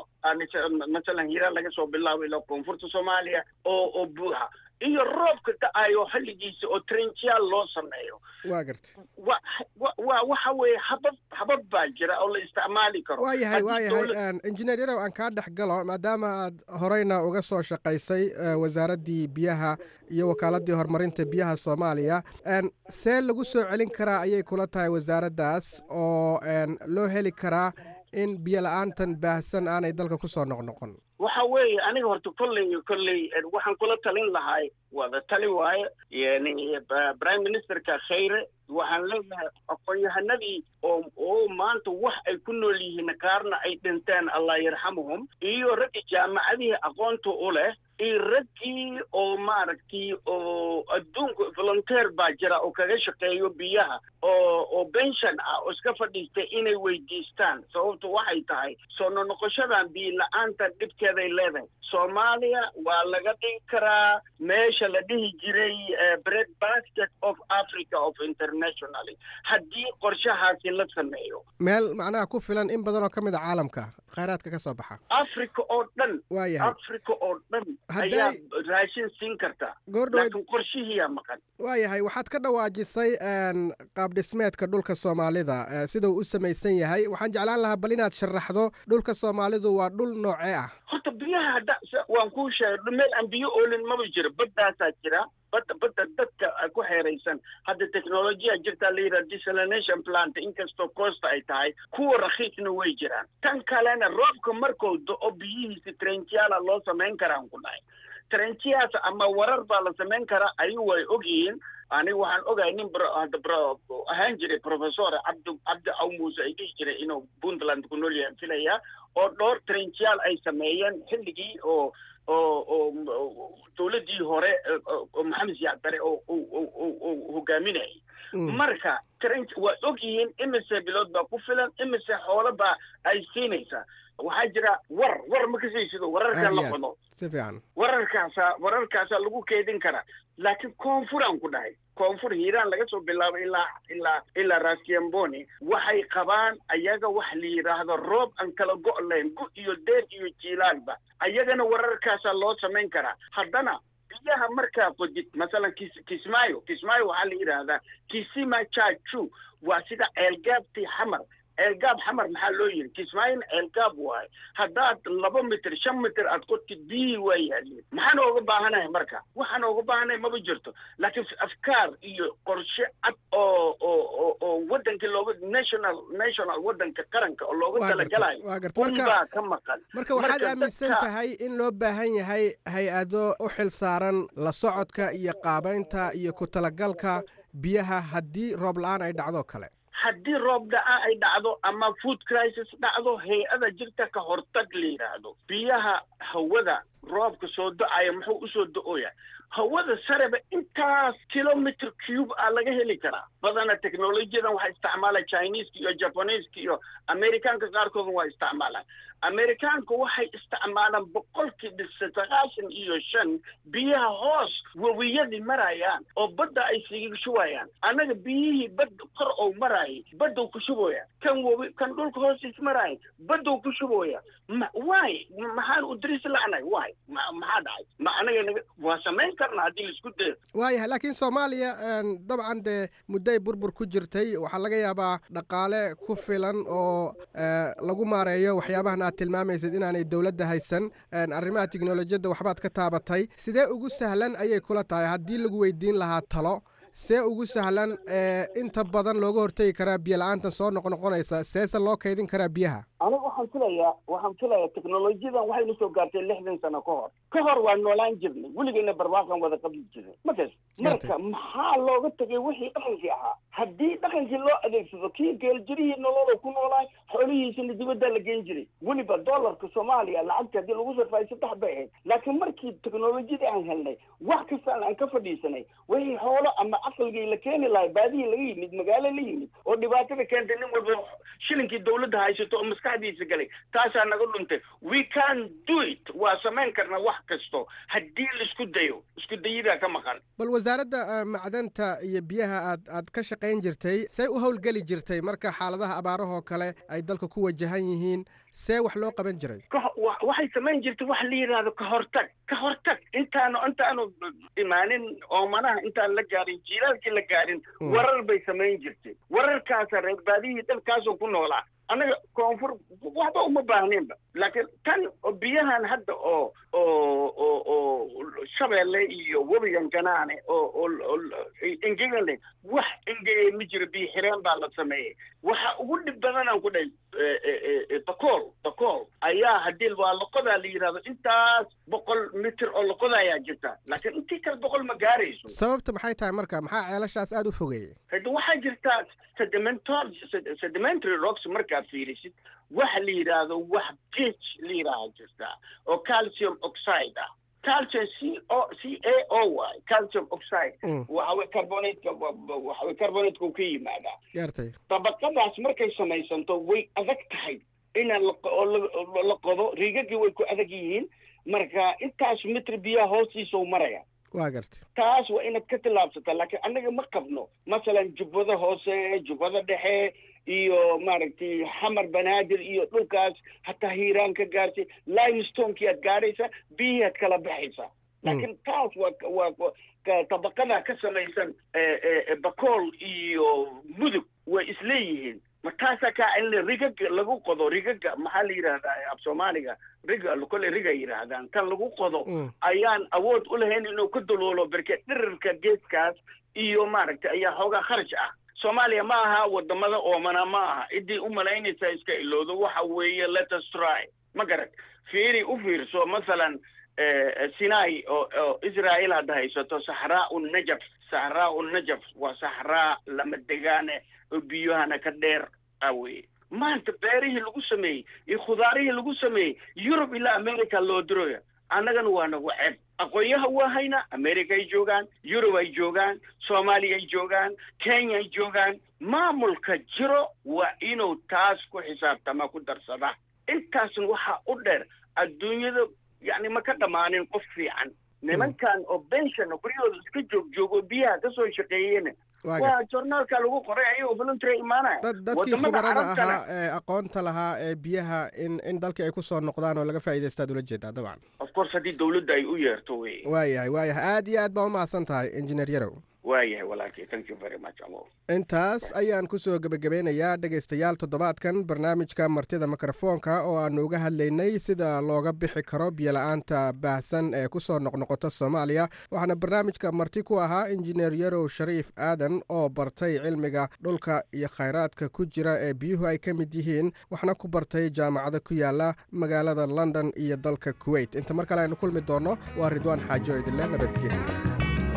masalan hiiraan laga soo bilaabo ilaa koonfurta soomaaliya oo oo buuxa iyo roobka da-ayo xilligiisa oo trenchial loo sameeyo waa gartay wa wa wa waxa weeye habab habab baa jira oo la isticmaali karo waa yahay waa yahay injineer yarow aan kaa dhex galo maadaama aad horeyna uga soo shaqaysay wasaaraddii biyaha iyo wakaaladii horumarinta biyaha soomaaliya see lagu soo celin karaa ayay kula tahay wasaaraddaas oo loo heli karaa in biyo la-aantan baahsan aanay dalka kusoo noqnoqon waxa weeye aniga horta kolley kolley waxaan kula talin lahay wada tali waaye yani prime ministerka khayre waxaan leeyahay aqoon-yahanadii oo oo maanta wax ay ku nool yihiin qaarna ay dhinteen allah yarxamuhum iyo raggii jaamacadihii aqoonta u leh iyo raggii oo maaragtay oo adduunka volunteer baa jira oo kaga shaqeeyo biyaha oo oo bension ah oo iska fadhiistay inay weydiistaan sababtu waxay tahay soo nonoqoshadan biyo la-aanta dhibkeeday leedahay soomaaliya waa laga dhigi karaa meesha la dhihi jiray bread basket of africa of internationally haddii qorshahaasi la sameeyo meel macnaha ku filan in badan oo ka mid a caalamka khayraadka ka soo baxa africa oo dhan waayahay africa oo dhan ayaa raashin siin karta laakiin qorshihiiyaa maqan waayahay waxaad ka dhawaajisay qaab dhismeedka dhulka soomaalida sida uu u samaysan yahay waxaan jeclaan lahaa bal inaad sharaxdo dhulka soomaalidu waa dhul noocee ah horta biyaha hadda waan kuu sheegay meel aan biyo oolin maba jiro baddaasaa jira badda badda dadka ku xeeraysan hadda technolojiya jirtaa la yidhaha desalination plant inkastoo coosta ay tahay kuwa rakhiisna way jiraan tan kalena roobka markuu do-o biyihiisa trenchiala loo samayn karaan ku dhahay trenchias ama warar baa la samayn karaa ayuu way ogyihiin aniga waxaan ogahay nin hadda ahaan jiray professor cabdi cabdi aw muuse ay dhihi jiray inuu puntland ku nool yahay filaya oo dhowr trenchial ay sameeyeen xilligii oo oo oo dowladdii hore maxamed siyaad bare oo hogaaminayay marka trench waa og yihiin imise bilood baa ku filan imise xoolo baa ay siinaysaa waxaa jira war war ma kasaysido wararkan la qodo si fiican wararkaasa wararkaasa lagu keedin karaa laakiin koonfuraan ku dhahay koonfur hiiraan laga soo bilaabo ilaa ilaa ilaa raskiamboni waxay qabaan ayaga wax la yidhaahdo roob aan kala go' lahayn gu iyo deer iyo jiilaalba ayagana wararkaasa loo samayn karaa haddana biyaha markaa qodid masalan kis kismaayo kismaayo waxaa la yidhaahdaa kisima chachu waa sida ceelgaabtii xamar ceelgaab xamar maxaa loo yidhi kismaayona ceelgaab waayo haddaad laba mitir shan mitir aad qodtid biyihii waa yaaliin maxaan ooga baahanahay marka waxaan ooga baahanahay maba jirto laakiin afkaar iyo qorshe cad oo oo oo oo wadankii looga national national wadanka qaranka oo looga talagalayo unbaa ka maqan marka waxaad aaminsan tahay in loo baahan yahay hay-ado u xil saaran la socodka iyo qaabaynta iyo ku talagalka biyaha haddii roob la-aan ay dhacdo kale haddii roob dhaca ay dhacdo ama food crisis dhacdo hay-ada jirta ka hortag la yidhaahdo biyaha hawada roobka soo do-aya muxuu usoo do-oya hawada sareba intaas kilometer cube a laga heli karaa badana technolojiyadan waxaa isticmaala chineska iyo jabaneska iyo amerikaanka qaarkooda waa isticmaalaan amerikaanka waxay isticmaalaan boqolkiiba sagaashan iyo shan biyaha hoos webiyadii marayaan oo badda ay siga shubayaan annaga biyihii badda kor ou maraayay baddow ku shubooya kan webi kan dhulka hoostiis maraayay baddow ku shubooya ma waay maxaan u diris la'nay waay ma maxaa dhacay ma anaga naga waa samayn karna haddii laisku dayo waayahay laakiin soomaaliya dabcan dee mudday burbur ku jirtay waxaa laga yaabaa dhaqaale ku filan oo lagu maareeyo waxyaabahan aad tilmaamaysid inaanay dowladda haysan arrimaha tiknolojiyadda waxbaad ka taabatay sidee ugu sahlan ayay kula tahay haddii lagu weydiin lahaa talo see ugu sahlan inta badan looga hortegi karaa biyo la-aantan soo noqnoqonaysa seese loo kaydin karaa biyaha aniga waxaan filayaa waxaan filayaa teknolojiyadan waxayna soo gaartay lixdan sano ka hor ka hor waa noolaan jirnay weligeyna barwaaqan wada qabli jirnay markas marka maxaa looga tegay wixii dhaqankii ahaa haddii dhaqankii loo adeegsado kii geeljirihii noloda ku noolaay xoolihiisina dibaddaa la geen jiray weliba dollarka soomaaliya lacagta haddii lagu sarfaayo saddex bay ahayd laakiin markii teknolojiyadii aan helnay wax kastaan aan ka fadhiisanay wixii xoolo ama caqligii la keeni lahay baadihii laga yimid magaalo la yimid oo dhibaatada keentay nin walba shilinkii dawladda haysato oo maskaxdiisa galay taasaa naga dhuntay we can do it waa samayn karnaa wax kasto haddii laisku dayo isku dayidaa ka maqan bal wasaaradda macdanta iyo biyaha aad aad ka shaqayn jirtay see u howlgeli jirtay marka xaaladaha abaarahoo kale ay dalka ku wajahan yihiin see wax loo qaban jiray waxay samayn jirtay wax la yidhaahdo ka hortag ka hortag intaanu intaanu imaanin oomanaha intaan la gaarin jiilaalkii la gaarin warar bay samayn jirtay wararkaasa reer baadihii dalkaasoo ku noolaa annaga koonfur waxba uma baahneenba laakiin tan biyahan hadda oo oo oo oo shabeelle iyo webigan ganaane oo oo engegan leh wax engegay ma jiro biyo xireen baa la sameeyey waxa ugu dhib badanaan ku dhahay bakool bakool ayaa haddii waa loqodaa la yidhahdo intaas boqol mitir oo loqoda ayaa jirta laakiin intii kale boqol ma gaarayso sababta maxay tahay marka maxaa ceelashaas aada u fogeeyey hade waxaa jirta sedimental sedimentary rocks markaad fiirisid waxa la yidhaahdo wax gage la yidhaaha jirta oo calcium oxide ah calcium c o c a o y calcium oxide waxa way carbonateka waxa way carbonateka uu ka yimaadaa gaartay dabaqadaas markay samaysanto way adag tahay inaan la qodo riigagii way ku adag yihiin marka intaas mitr biyaha hoostiisa u maraya waa gartay taas waa inaad ka tillaabsataa laakiin annaga ma qabno masalan jubbada hoose jubbada dhexe iyo maaragtay xamar banaadir iyo dhulkaas hataa hiiraan ka gaartay limestonekii aad gaadhaysaa biyihii aad kala baxaysaa laakiin taas waa waa tabaqada ka samaysan bakool iyo mudug way isleeyihiin ma taasaa kaa in rigaga lagu qodo rigaga maxaa la yidhahdaa af soomaaliga riga kole riga yidhaahdaan tan lagu qodo ayaan awood u lahayn inuu ka daloolo berke dhirirka geeskaas iyo maaragtay ayaa xoogaa kharash ah soomaaliya ma aha wadamada oomana ma aha ciddii u malaynaysaa iska ilowdo waxa weeye letus try ma garad fiiri u fiirso masalan sinai oo oo israel hadda haysato saxraa u najaf saxraa u najaf waa saxraa lama degaane oo biyahana ka dheer ah weye maanta beerihii lagu sameeyey iyo khudaarihii lagu sameeyey yurub ilaa america loo diroya annagana waa nagu ceeb aqoonyaha waa haynaa america ay joogaan yurub ay joogaan soomaaliya ay joogaan kenya ay joogaan maamulka jiro waa inuu taas ku xisaabtama ku darsada intaasna waxaa u dheer adduunyada yacni ma ka dhammaanin qof fiican nimankan oo bension oo guryahooda iska joog joogo biyaha kasoo shaqeeyena waa journaalka lagu qoray ayagoo voluntary imaanaya dadkii khubarada ahaa ee aqoonta lahaa ee biyaha in in dalkii ay kusoo noqdaan oo laga faa'iidaystaad ula jeedaa dabcan of course haddii dawladda ay u yeerto wey waayahay waayahay aad iyo aad baa umahadsan tahay engineer yarow waayahay walaalkay thank you very much amo intaas ayaan kusoo gebagabeynayaa dhegaystayaal toddobaadkan barnaamijka martida mikrofoonka oo aanu uga hadlaynay sida looga bixi karo biyola-aanta baahsan ee kusoo noqnoqota soomaaliya waxaana barnaamijka marti ku ahaa injineer yarow shariif aadan oo bartay cilmiga dhulka iyo khayraadka ku jira ee biyuhu ay ka mid yihiin waxna ku bartay jaamacado ku yaala magaalada london iyo dalka kuwait inta mar kale aynu kulmi doonno waa ridwaan xaajo idinle nabadgelya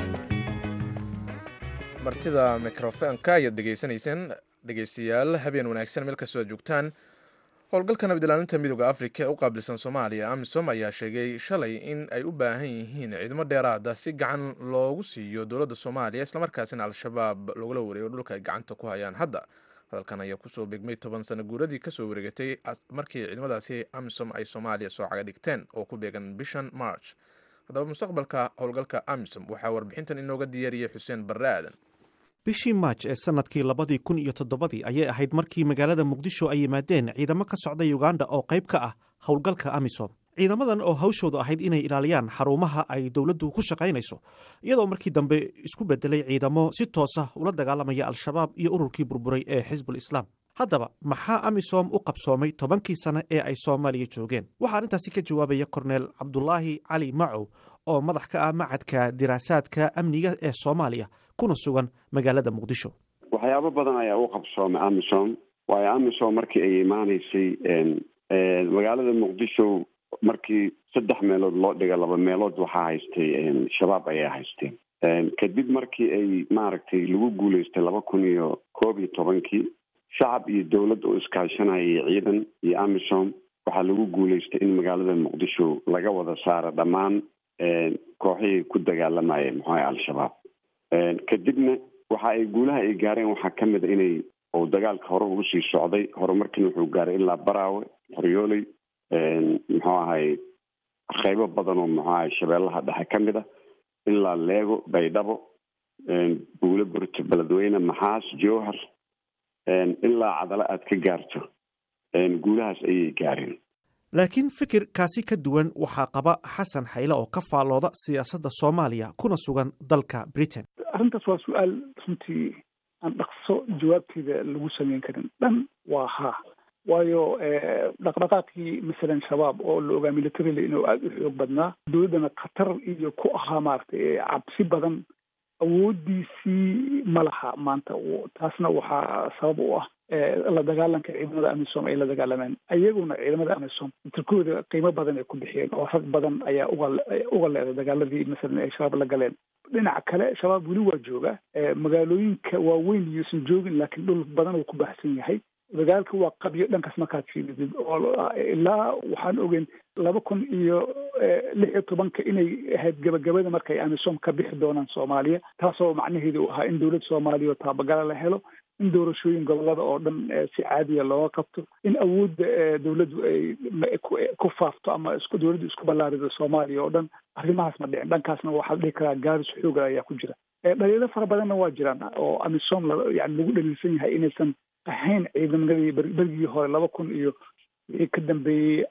martida mikrofoonka ayaad dhegaysanayseen dhegaystayaal habeen wanaagsan meel kastoo aad joogtaan howlgalka nabadilaalinta midooda afrika ee u qaabilsan soomaaliya amisom ayaa sheegay shalay in ay u baahan yihiin ciidamo dheeraada si gacan loogu siiyo dowladda soomaaliya islamarkaasina al-shabaab lagula wareego dhulka ay gacanta ku hayaan hadda hadalkan ayaa kusoo begmay toban sano guuradii kasoo wareegatay markii ciidamadaasi amisom ay soomaaliya soo caga dhigteen oo ku beegan bishan march haddaba mustaqbalka howlgalka amisom waxaa warbixintan inooga diyaariyey xuseen barre aadan bishii maaj ee sannadkii labadii kun iyo toddobadii ayay ahayd markii magaalada muqdisho ay yimaadeen ciidamo ka socda yuganda oo qayb ka ah howlgalka amisom ciidamadan oo hawshoodu ahayd inay ilaaliyaan xarumaha ay dowladdu ku shaqaynayso iyadoo markii dambe isku bedelay ciidamo si toosa ula dagaalamaya al-shabaab iyo ururkii burburay ee xisbul islaam haddaba maxaa amisom u qabsoomay tobankii sane ee ay soomaaliya joogeen waxaa arrintaasi ka jawaabaya korneel cabdulaahi cali macow oo madax ka ah macadka diraasaadka amniga ee soomaaliya kuna sugan magaalada muqdisho waxyaabo badan ayaa u qabsoomay amisom waayo amisom markii ay imaaneysay magaalada muqdisho markii saddex meelood loo dhiga laba meelood waxaa haystay shabaab ayaa haysteen kadib markii ay maaragtay lagu guuleystay laba kun iyo koob iyo tobankii shacab iyo dowlad oo iskaashanayay ciidan iyo amisom waxaa lagu guuleystay in magaalada muqdisho laga wada saaro dhammaan kooxihii ku dagaalamayeen muxuaha al-shabaab kadibna waxa ay guulaha ay gaareen waxaa ka mid a inay uu dagaalka hore ugu sii socday horumarkiina wuxuu gaaray ilaa baraawe qoryooley muxuu ahay qeybo badan oo muxuu ahay shabeellaha dhexe ka mid a ilaa leego baydhabo buulo burto beledweyne maxaas jowhar ilaa cadalo aad ka gaarto guulahaas ayay gaareen laakiin fikir kaasi ka duwan waxaa qaba xasan xayle oo ka faallooda siyaasadda soomaaliya kuna sugan dalka britain arrintaas waa su-aal runtii aan dhaqso jawaabteeda lagu sameyn karin dhan waa haa waayo dhaqdhaqaaqii masalan shabaab oo la ogaa militarily inuu aada u xoog badnaa dowladdana khatar iyo ku ahaa maaragtay cabsi badan awoodiisii ma laha maanta taasna waxaa sabab u ah la dagaalanka ciidamada amisom ay la dagaalameen iyaguna ciidamada amisom tirkooda qiimo badan ay ku bixiyeen oo rag badan ayaa uga uga leeday dagaaladii masalan ay shabaab la galeen dhinaca kale shabaab weli waa jooga magaalooyinka waaweyn iyuusan joogin laakiin dhul badan uu ku baxsan yahay dagaalka waa qabyo dhankaas markaad fiiridid oo ilaa waxaan ogeyn laba kun iyo lix iyo tobanka inay ahayd gabagabada markay amisom ka bixi doonaan soomaaliya taasoo macnaheedu u ahaa in dowlad soomaaliya oo taabagala la helo in doorashooyin gobolada oo dhan si caadiya looga qabto in awoodda dowladdu ay ku faafto ama isku dowladdu isku ballaarido soomaaliya oo dhan arrimahaas ma dhicin dhankaasna waxaa la dhihi karaa gaaris xooga ayaa ku jira dhaliilo fara badanna waa jiraan oo amisom yani lagu dhaliilsan yahay inaysan ahayn ciidamadii berigii hore laba kun iyo wixii ka dambeeyey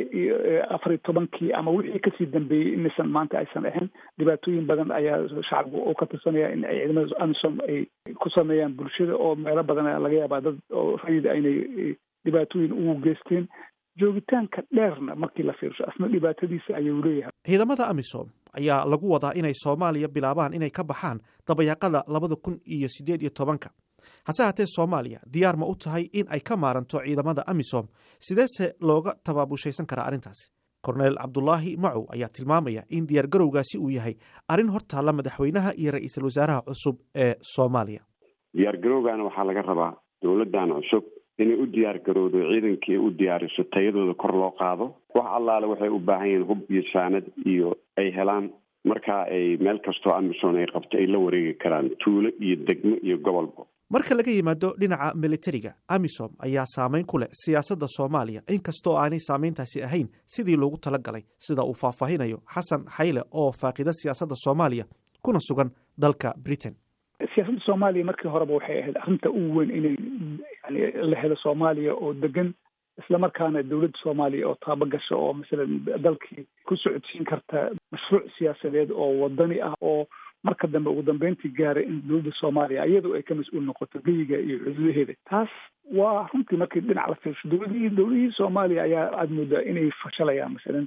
afar iyo tobankii ama wixii kasii dambeeyey inaysan maanta aysan ahayn dhibaatooyin badan ayaa shacabku oo ka tirsanaya in ay ciidamada amisom ay ku sameeyaan bulshada oo meelo badan laga yaabaa dad oo rayid aynay dhibaatooyin ugu geysteen joogitaanka dheerna markii la fiirsho asna dhibaatadiisa ayuu leeyahay ciidamada amisom ayaa lagu wadaa inay soomaaliya bilaabaan inay ka baxaan dabayaaqada labada kun iyo siddeed iyo tobanka hase haatee soomaaliya diyaar ma u tahay in ay ka maaranto ciidamada amisom sideese looga tabaabushaysan karaa arrintaasi korneel cabdulaahi macow ayaa tilmaamaya in diyaargarowgaasi uu yahay arrin hortaalla madaxweynaha iyo ra-iisul wasaaraha cusub ee soomaaliya diyaargarowgana waxaa laga rabaa dowladdan cusub inay u diyaargarowdo ciidankii u diyaariso tayadooda kor loo qaado wax allaale waxay u baahan yihiin hub iyo saanad iyo ay helaan markaa ay meel kastoo amisom ay qabto ay la wareegi karaan tuulo iyo degmo iyo gobolba marka laga yimaado dhinaca militariga amisom ayaa saameyn ku leh siyaasadda soomaaliya inkastoo aanay saameyntaasi ahayn sidii loogu tala galay sida uu faahfaahinayo xasan xayle oo faaqida siyaasadda soomaaliya kuna sugan dalka britain siyaasadda soomaaliya markii horeba waxay ahayd arrinta ugu weyn inay yani la helo soomaaliya oo degan islamarkaana dowladda soomaaliya oo taabagasha oo masalan dalkii ku socodsiin karta mashruuc siyaasadeed oo wadani ah oo marka dambe ugu dambeyntii gaaray in dowladda soomaaliya iyadoo ay ka mas-uul noqoto geyiga iyo xuduudaheeda taas waa runtii markii dhinac la fiirsho dowladihii dowladihii soomaaliya ayaa aada moodaa inay fashalayaan masalan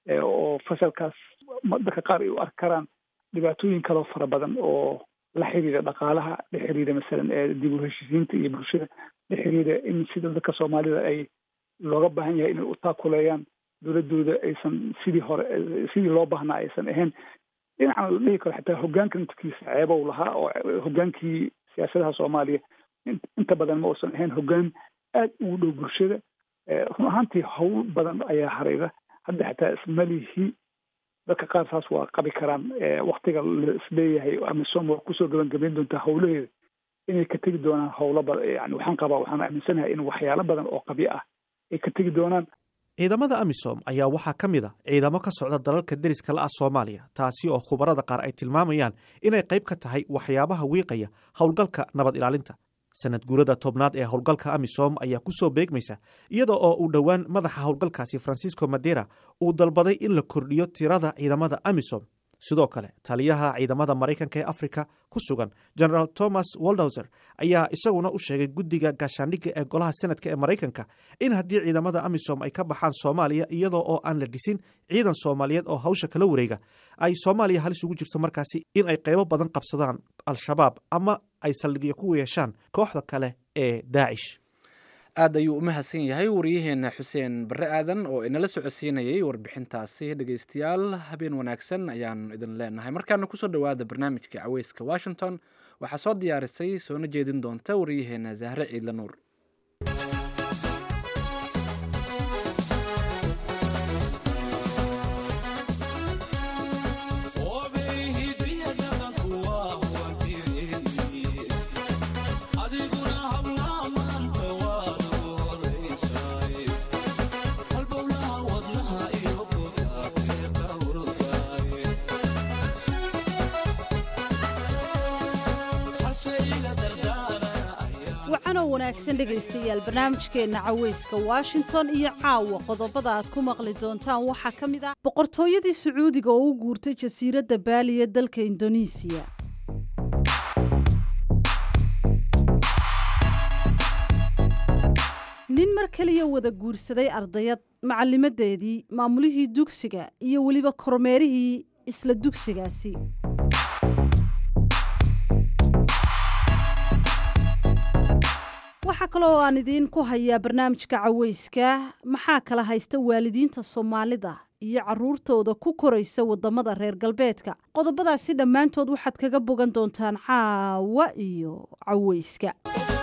oo fashalkaas dadka qaar ay u arki karaan dhibaatooyin kaloo fara badan oo la xiriira dhaqaalaha la xiriira masalan dib u heshiisiinta iyo bulshada la xiriira in sida dadka soomaalida ay looga baahan yahay inay u taakuleeyaan dowladooda aysan sidii hore sidii loo baahnaa aysan ahayn dhinacna la dhihi karo xataa hogaanka intikiisa ceebow lahaa oo hogaankii siyaasadaha soomaaliya inta badan ma uusan ahayn hogaan aada ugu dhow bulshada run ahaantii howl badan ayaa harayda hadda xataa ismalihi dadka qaar saas waa qabi karaan waktiga la isleeyahay amisom waa kusoo gabagabayn doontaa howlaheeda inay ka tegi doonaan howlo badan yani waxaan qabaa waxaan aaminsanahay in waxyaalo badan oo qabyo ah ay ka tegi doonaan ciidamada amisom ayaa waxaa ka mid a ciidamo ka socda dalalka deriska la ah soomaaliya taasi oo khubarada qaar ay tilmaamayaan inay qayb ka tahay waxyaabaha wiiqaya howlgalka nabad ilaalinta sanad guurada tobnaad ee howlgalka amisom ayaa ku soo beegmaysa iyada oo uu dhowaan madaxa howlgalkaasi francisco madera uu dalbaday in la kordhiyo tirada ciidamada amisom sidoo kale taliyaha ciidamada maraykanka ee afrika ku sugan generaal thomas waldhauser ayaa isaguna u sheegay guddiga gaashaandhigga ee golaha senadka ee maraykanka in haddii ciidamada amisom ay ka baxaan soomaaliya iyadoo oo aan la dhisin ciidan soomaaliyeed oo hawsha kala wareega ay soomaaliya halis ugu jirto markaasi in ay qaybo badan qabsadaan al-shabaab ama ay saldhigyo ku yeeshaan kooxda kale ee daacish aad ayuu u mahadsan yahay wariyaheena xuseen barre aadan oo inala socodsiinayay warbixintaasi dhegeystayaal habeen wanaagsan ayaan idin leenahay markaana kusoo dhowaada barnaamijka caweyska washington waxaa soo diyaarisay soona jeedin doonta wariyaheena zahre ciidla nuur wacanoo wanaagsan dhegaystayaal barnaamijkeenna caweyska washington iyo caawa qodobada aad ku maqli doontaan waxaa ka mid ah boqortooyadii sacuudiga oo u guurtay jasiiradda baali ee dalka indonesiya nin mar keliya wada guursaday ardayad macallimadeedii maamulihii dugsiga iyo weliba kormeerihii isla dugsigaasi waxaa kaloo aan idiin ku hayaa barnaamijka caweyska maxaa kala haysta waalidiinta soomaalida iyo caruurtooda ku koraysa wadamada reer galbeedka qodobadaasi dhammaantood waxaad kaga bogan doontaan caawa iyo caweyska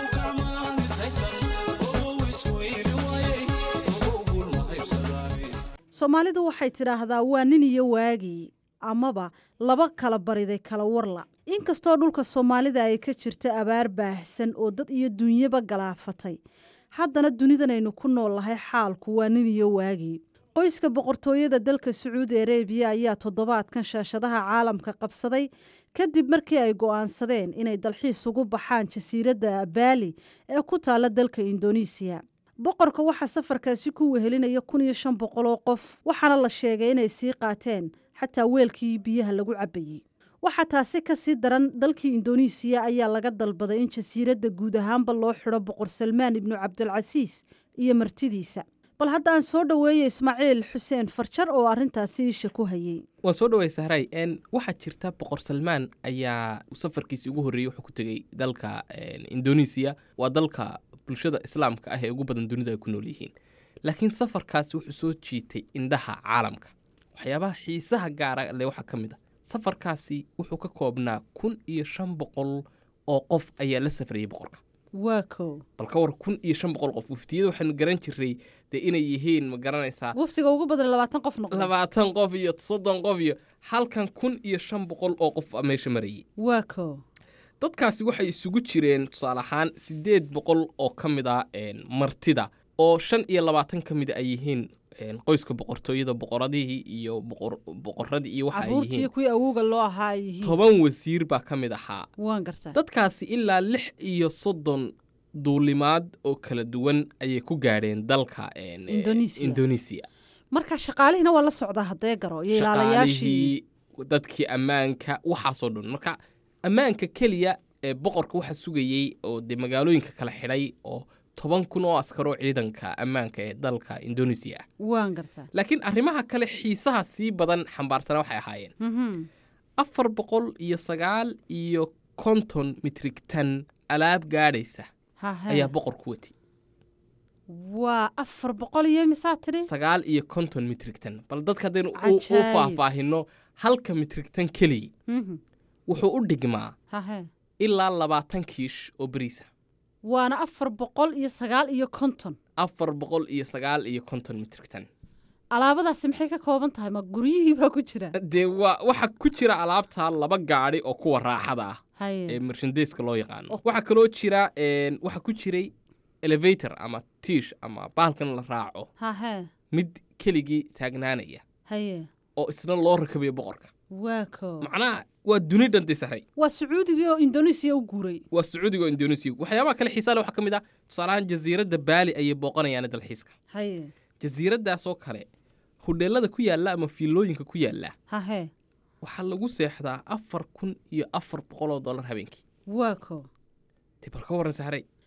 soomaalidu waxay tidhaahdaa waa nin iyo waagii amaba laba kala bariday kala warla inkastoo dhulka soomaalida ay ka jirta abaar baahsan oo dad iyo dunyaba galaafatay haddana dunidanaynu ku nool lahay xaalku waa nin iyo waagii qoyska boqortooyada dalka sacuudi arebiya ayaa toddobaadkan shaashadaha caalamka qabsaday kadib markii ay go'aansadeen inay dalxiis ugu baxaan jasiiradda baali ee ku taala dalka indonesiya boqorka waxaa safarkaasi ku wehelinaya kun iyo shan boqol oo qof waxaana la sheegay inay sii qaateen xataa weelkii biyaha lagu cabbayey waxaa taasi ka sii daran dalkii indonesiya ayaa laga dalbaday in jasiiradda guud ahaanba loo xidho boqor salmaan ibnu cabdilcasiis iyo martidiisa bal hadda aan soo dhoweeya ismaaciil xuseen farjar oo arrintaasi isha ku hayey waan soo dhawey sahray n waxaa jirta boqor salmaan ayaa safarkiisii ugu horreeyey wuxuu ku tegey dalka indonesiya waa dalka bulshada islaamka ah ee ugu badan dunida ay ku nool yihiin laakiin safarkaasi wuxuu soo jiitay indhaha caalamka waxyaabaha xiisaha gaara le waxaa ka mid a safarkaasi wuxuu ka koobnaa kun iyo shan boqol oo qof ayaa la safrayay boqorka waa ko bal ka war kun iyo shan boqol qof waftiyada waxaanu garan jiray dee inay yihiin ma garanaysaa waftiga ugu badan labaatan qof noqdo labaatan qof iyo soddon qof iyo halkan kun iyo shan boqol oo qof a meesha marayay waa ko dadkaasi waxay isugu jireen tusaale ahaan siddeed boqol oo ka mid a martida oo shan iyo labaatan ka mid a ay yihiin qoyska boqortooyada boqoradihii iyo boqoradii iyo waxa ay caruurtii yihiin kuwii awowga loo ahaa ay yihiin toban wasiir baa ka mid ahaa waan gartaa dadkaasi ilaa lix iyo soddon duulimaad oo kala duwan ayay ku gaadheen dalka Indonesia. indonesia marka shaqaalihiina waa la socdaa haddee garo iyo ilaalayaashii shaqaalihii dadkii ammaanka waxaasoo dhan marka ammaanka keliya ee boqorka waxa sugayey oo dee magaalooyinka kala xidhay oo toban kun oo askaroo ciidanka ammaanka ee dalka indonesia ah waan gartaa laakiin arrimaha kale xiisaha sii badan xambaarsana waxay ahaayeen Mhm. afar boqol iyo sagaal iyo konton mitrig tan alaab gaadhaysa Hahe. ayaa boqor ku wati waa afar boqol iyo misaa tidhi sagaal iyo konton mitrig tan bal dadka haddaynu u- u Cajaayib. faahfaahino halka mitrig tan keliya Mhm. wuxuu u dhigmaa hahe ilaa labaatan kiish oo beriisa waana afar boqol iyo sagaal iyo konton afar boqol iyo sagaal iyo konton mitrig tan alaabadaasi maxay ka kooban tahay ma guryihii baa ku jira dee waa waxa ku jira alaabta laba gaadhi oo kuwa raaxada ah ee haye mershandeska loo yaqaano waxaa kaloo jira een, waxaa ku jiray elevator ama tiish ama bahalkan la raaco hahe mid keligii taagnaanaya haye oo isna loo rakabayo boqorka waa ko macnaha waa duni dhan disaray waa sacuudigii oo indonesiya u guuray waa sacuudiga oo indonesia waxyaabaha kale xiisaa leh waxaa ka mid ah tusaalahaan jasiiradda baali ayay booqanayaan dalxiiska haye jasiiraddaasoo kale hudheelada ku yaalla ama fiilooyinka ku yaalla hahe waxaa lagu seexdaa afar kun iyo afar boqol oo dollar habeenkii waa ko dee bal ka warran sahray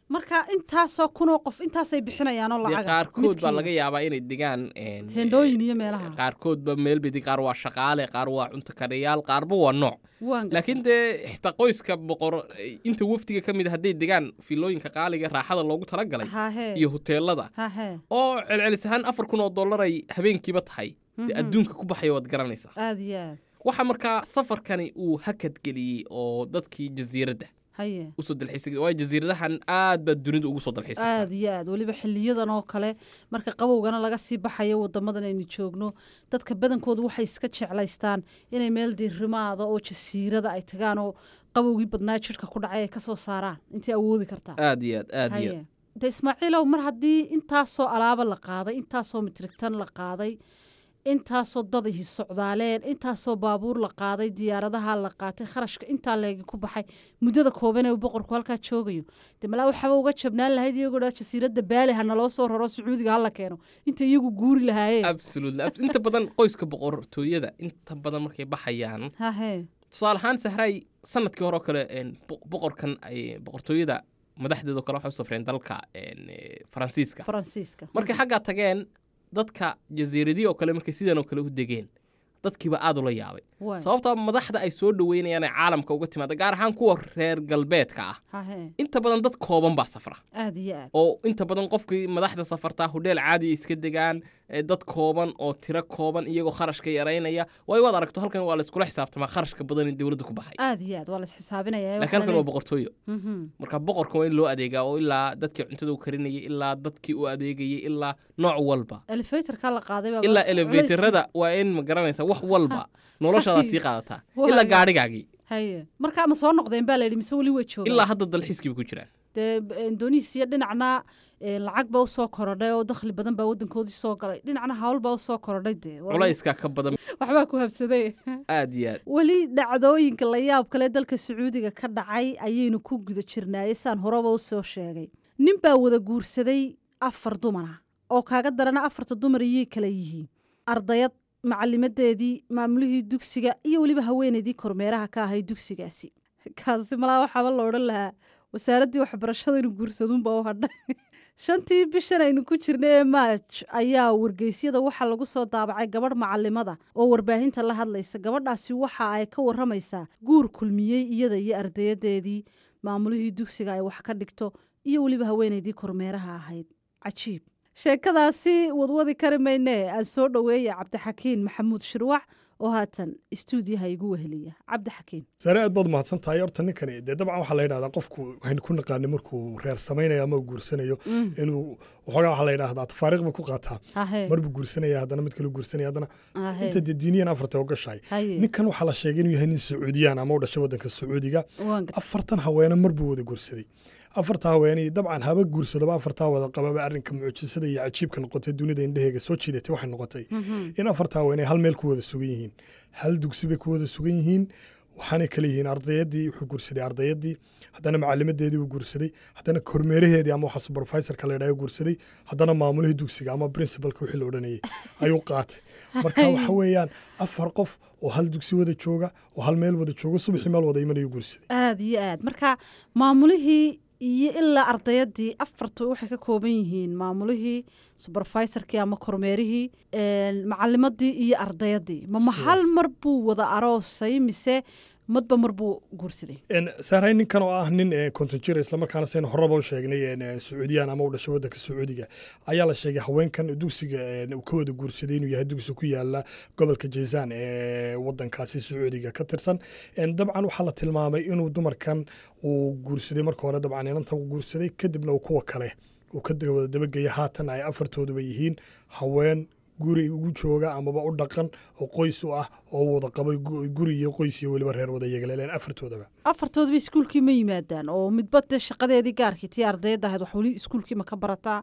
marka intaasoo kunoo qof intaasay bixinayaanoo dee lacaga qaarkood baa midkiiba. laga yaabaa inay degaan een, teendhooyin iyo meelaha qaarkoodba meel bedi qaar waa shaqaale qaar waa cunto karayaal qaarba waa nooc waan gartay. laakiin dee xitaa qoyska boqor inta wafdiga ka mid a hadday degaan fiilooyinka qaaliga ee raaxada loogu talagalay Hahee. iyo huteelada hahee oo celcelis ahaan afar kun oo dollar ay habeenkiiba tahay dee Mhm. adduunka ku baxaya waad garanaysaa aada iyo aad waxaa markaa safarkani uu hakad geliyey oo dadkii jasiiradda haye usoo dalxiisay waayo jasiiradahan aad baa dunida ugu soo dalxiistay aada iyo aad weliba xiliyadan oo kale marka qabowgana laga sii baxayo wadamadan aynu joogno dadka badankoodu waxay iska jeclaystaan inay meel diirimaada oo jasiirada ay tagaan oo qabowgii badnaa jidhka ku dhacay ay kasoo saaraan intay awoodi kartaa aad iyo aad aad iyo aad de ismaaciilow mar haddii intaasoo alaaba la qaaday intaasoo mitrigtan la qaaday intaasoo dad ihi socdaaleen intaasoo baabuur la qaaday diyaaradaha la qaatay kharashka intaa leegi ku baxay muddada kooban ee uu boqorku halkaa joogayo de malaa waxaaba uga jabnaan lahayd iyagoo dhaa jasiiradda baali ha naloo soo raro sacuudiga hala keeno inta iyagu guuri lahaayeen absolutely abs- inta badan qoyska boqortooyada inta badan markay baxayaan hahee tusaale ahaan sahray sanadkii hore oo kale een, bo- boqorkan ay boqortooyada madaxdeedoo kale waxay u safreen dalka een, eh, faransiiska faransiiska markay xaggaa tageen dadka jasiiradii oo kale markay sidan oo kale u degeen dadkiiba aad ula yaabay Waay. sababtaa madaxda ay soo dhaweynayaan ee caalamka uga timaada gaar ahaan kuwa reer galbeedka ah hahee inta badan dad kooban baa safra aada iyo aad oo inta badan qofkii madaxda safartaa hodheel caadi ay iska degaan ee dad kooban oo tiro kooban iyagoo kharashka yaraynaya waayo waad aragto halkan waa la iskula xisaabtamaa kharashka badan in dowladda ku baxay aada iyo aad waa la isxisaabinaya laakiin halkan waa boqortooyo marka boqorka waa in loo adeegaa oo ilaa dadkii cuntada u karinayay ilaa dadkii u adeegayay ilaa nooc walba elevatorka la qaaday baa ilaa culays- elevatorada waa in ma garanaysa wax walba noloshaada sii qaadataa Waa ilaa ga- gaadhigaagii haye marka ma soo noqdeen baa la yidhi mise weli way joogaan ilaa hadda dalxiiskiiba ku jiraan dee indonesiya dhinacna eh, lacag baa usoo korodhay oo dakhli badan baa wadankoodii soo galay dhinacna hawl baa usoo korodhay dee Waa- culayska ka badan waxbaa ku habsaday aad iyo aad weli dhacdooyinka la yaab kale dalka sacuudiga ka dhacay ayaynu ku guda jirnaayey saan horeba usoo sheegay nin baa wada guursaday afar dumara oo kaaga darana afarta dumar iyay kala yihiin ardayad macalimadeedii maamulihii dugsiga iyo weliba haweeneydii kormeeraha ka ahay dugsigaasi kaasi malaa waxaaba la odhan lahaa wasaaraddii waxbarashada inuu guursaduunba u hadhay shantii bishan aynu ku jirnay ee maaj ayaa wargeysyada waxaa lagu soo daabacay gabadh macalimada oo warbaahinta la hadlaysa gabadhaasi waxa ay ka waramaysaa guur kulmiyey iyada iyo ardayadeedii maamulihii dugsiga ay wax ka dhigto iyo weliba haweeneydii kormeeraha ahayd cajiib sheekadaasi wadwadi kari maynee aan soo dhoweeya cabdixakiin maxamuud shirwac oo haatan istuudiyaha igu weheliya cabdixakiin sare aad baad mahadsan tahay horta ninkani dee dabcan waxaa la yidhahdaa qofku waxaynu ku naqaanay markuu reer samaynayo ama uu guursanayo Mm. inuu waxoogaa waxaa la yidhahdaa tafaariiq buu ku qaataa Hahe. marbuu guursanaya haddana mid kale guursanaya haddana Hahe. inta dee diiniyan afarta oo gashahay Haye. ninkan waxaa la sheegay inuu yahay nin sacuudiyaan ama u dhashay waddanka sacuudiga Waan gar- afartan haweene marbuu wada guursaday afarta haweeney dabcan haba guursadoba afartaa wada qababa arrinka mucjisada iyo cajiibka noqotay dunida indheheega soo jiidatay waxay noqotay Mhm. in afarta haweeney hal meel ku wada sugan yihiin hal dugsi bay ku wada sugan yihiin waxaanay kala yihiin ardayadii wuxuu guursaday ardayadii haddana macalimadeedii uu guursaday haddana kormeeraheedii ama waxa supervisorka la yidhaha guursaday haddana maamulihii dugsiga ama principalka wixii la odhanayay ayuu qaatay marka waxa weeyaan afar qof oo hal dugsi wada jooga oo hal meel wada jooga subaxii meel wada imanayuu guursaday aada iyo aad marka maamulihii iyo ilaa ardayadii afartu waxay ka kooban yihiin maamulihii supervisorkii ama kormeerihii een, macalimadii iyo ardayadii mama hal mar buu wada aroosay mise madba mar buu guursaday saaray ninkan oo ah nin eh, konton jir islamarkaana saynu horeba u sheegnay eh, sacuudiyaan ama u dhashay waddanka sacuudiga ayaa la sheegay haweenkan dugsiga eh, uu ka wada guursaday inuu yahay dugsi ku yaala gobolka jayzaan ee waddankaasi sacuudiga ka tirsan En, dabcan waxaa la tilmaamay inuu dumarkan uu guursaday marka hore dabcan inanta uu guursaday kadibna uu kuwa kale uu ka wada dabageya haatan ay afartooduba yihiin haween guri ugu jooga amaba u dhaqan oo qoys u ah oo wada qabay gu- guri iyo qoys iyo weliba reer wada yagaleeleen afartoodaba afartoodaba iskuulkii ma yimaadaan oo midba dee shaqadeedii gaarkii tii ardayadda ahayd wax weli iskuulkii ma ka barataa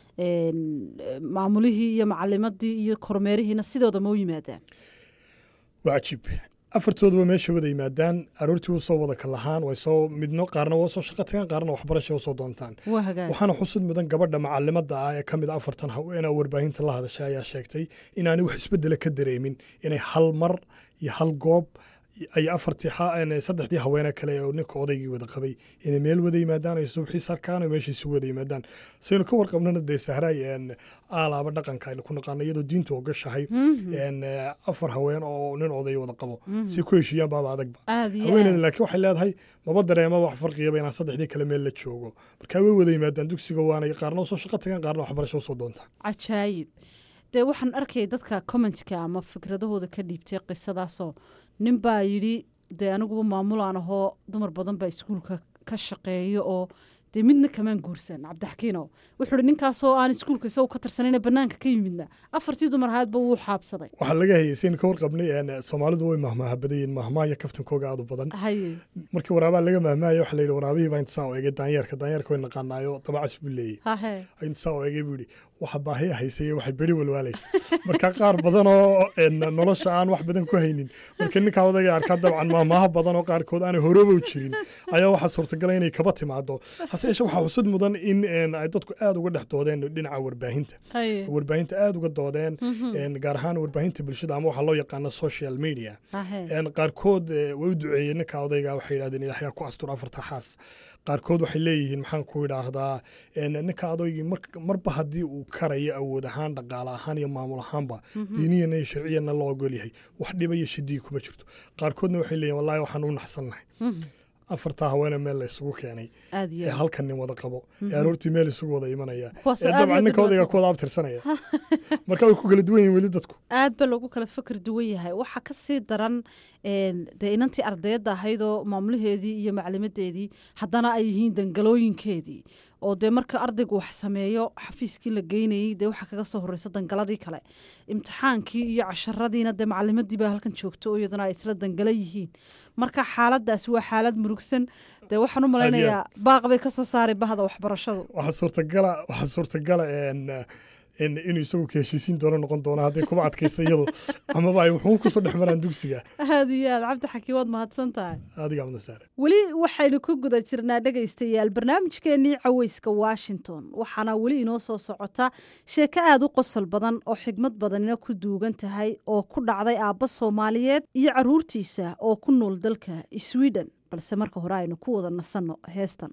een, eh, maamulihii iyo macalimadii iyo kormeerihiina sidooda ma u yimaadaan waa cajiib afartooduba meesha wada yimaadaan aroortii u soo wada kalahaan way soo midno qaarna waa soo shaqo tagaan qaarna waxbarasha u soo doontaan waa hagaag waxaana xusud mudan gabadha macalimada ah ee ka mid a afartan haweena warbaahinta la hadashay ayaa sheegtay inaanay wax isbedela ka dareemin inay hal mar iyo hal goob ay afartii saddexdii haweene kale oo ninka odaygii wada qabay inay meel wada yimaadaan ay subaxii sarkaan oo meesha isugu wada yimaadaan saynu ka warqabnana dee sahraay aalaaba dhaqanka aynu ku naqaano iyadoo diintu ogashahay afar haween oo nin oday wada qabo si ku heshiiyaan baaba adagba haweeneeda laakiin waxay leedahay maba dareema wax farqiyaba inaan saddexdii kale meel la joogo markaa way wada yimaadaan dugsiga waanay qaarna usoo shaqo tagaan qaarna waxbarasho usoo doontaan cajaayib dee waxaan arkayay dadka commentka ama fikradahooda ka dhiibtay qisadaasoo nin baa yidhi dee aniguba maamulaan ahoo dumar badan baa iskuulka ka shaqeeyo oo dee midna kamaan guursan cabdixakiinow wuxuu ihi ninkaasoo aan iskuulka isagoo ka tirsanayna bannaanka ka yimidna afartii dumar ahaadba wuu xaabsaday waxaa laga hayay saynu ka warqabnay soomaalidu way mahmaaha badayeen mahmaaya kaftankooga aad u badan markii waraabaa laga mahmaaya waxaa layidhi waraabihii baa intasaa u egay daanyeerka daanyeerka way naqaanaayo dabacas buu leeyahy intasaa u egay buu yidhi waxa baahiya haysay waxay beri walwaalaysa marka qaar badan oo nolosha aan wax badan ku haynin marka ninkaa odaga arkaa dabcan maamaaha badan oo qaarkood aanay horoba u jirin ayaa waxaa suurtagala inay kaba timaado hase yeeshee waxaa xusud mudan in ay dadku aada uga dhex doodeen dhinaca warbaahinta warbaahinta aada uga doodeen gaar ahaan warbaahinta bulshada ama waxaa loo yaqaano social media qaarkood way u duceeyeen ninka odayga waxay yidhahdeen ilaahay ku astur afarta xaas qaarkood waxay leeyihiin maxaan ku idhaahdaa ninka adoygii marba haddii uu karayo awood ahaan dhaqaale ahaan iyo maamul ahaanba diiniyana iyo sharciyana loo ogol yahay wax dhiba iyo shidii kuma jirto qaarkoodna waxay leeyihin wallahi waxaan u naxsannahay afartaa haweene meel la isugu keenay ee halkan nin wada qabo ee aroortii meel isugu wada imanaya ee dabcan ninka odayga ku wada abtirsanaya marka way ku kala duwan yihin weli dadku aad ba loogu kala fikir duwan yahay waxaa ka sii daran dee inantii ardayadda ahaydoo maamulaheedii iyo maclimadeedii haddana ay yihiin dangalooyinkeedii oo dee marka ardaygu wax sameeyo xafiiskii la geynayey dee waxaa kaga soo horeysa dangaladii kale imtixaankii iyo casharadiina dee macalimadii baa halkan joogto oo iyaduna ay isla dangala yihiin marka xaaladaasi waa xaalad murugsan dee waxaan u malaynayaa baaq bay kasoo saaray bahda waxbarashadu waxaa suurtagala waxaa suurtagala inuu isagu ka heshiisiin doono noqon doono hadday kuma adkaysa iyadu amaba ay wuxuu kusoo dhex maraan dugsiga aad iyo aad cabdi xakiim waad mahadsan tahay adiga amnasaare weli waxaynu ku guda jirnaa dhegaystayaal barnaamijkeenii caweyska washington waxaana weli inoo soo socota sheeko aad u qosol badan oo xigmad badanina ku duugan tahay oo ku dhacday aabba soomaaliyeed iyo caruurtiisa oo ku nool dalka sweden balse marka hore aynu ku wada nasanno heestan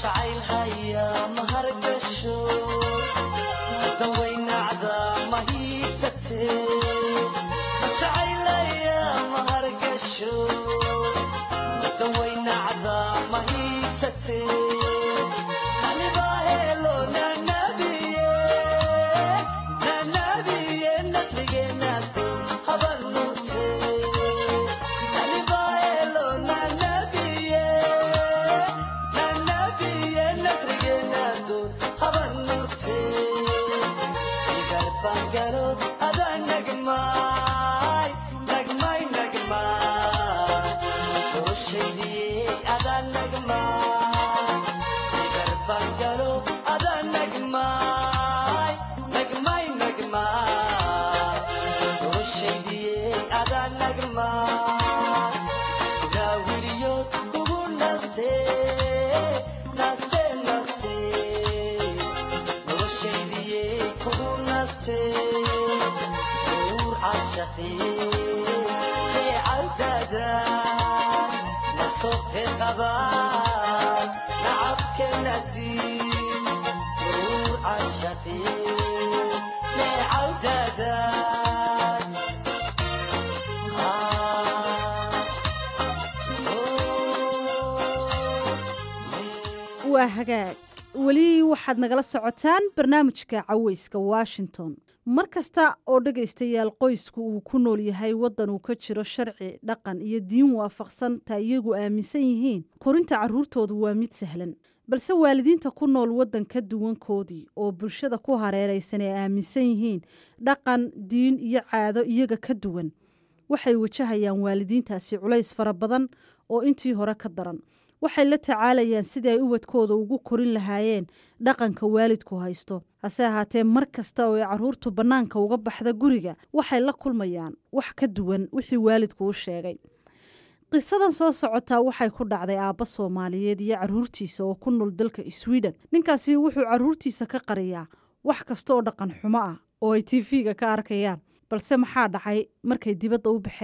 waa hagaag weli waxaad nagala socotaan barnaamijka caweyska washington mar kasta oo dhegaystayaal qoysku uu ku nool yahay waddan uu ka jiro sharci dhaqan iyo diin waafaqsan ta iyagu aaminsan yihiin korinta carruurtoodu waa mid sahlan balse waalidiinta ku nool waddan ka duwankoodii oo bulshada ku hareeraysan ay aaminsan yihiin dhaqan diin iyo caado iyaga ka duwan waxay wajahayaan waalidiintaasi culays fara badan oo intii hore ka daran waxay la tacaalayaan sidii ay ubadkooda ugu korin lahaayeen dhaqanka waalidku haysto hase ahaatee mar kasta oo ay carruurtu bannaanka uga baxda guriga waxay la kulmayaan wax ka duwan wixii waalidku u sheegay qisadan soo socotaa waxay ku dhacday aabba soomaaliyeed iyo carruurtiisa oo ku nool dalka sweden ninkaasi wuxuu carruurtiisa ka qariyaa wax kasta oo dhaqan xumo ah oo ay tv-ga ka arkayaan balse maxaa dhacay markay dibadda u baxeen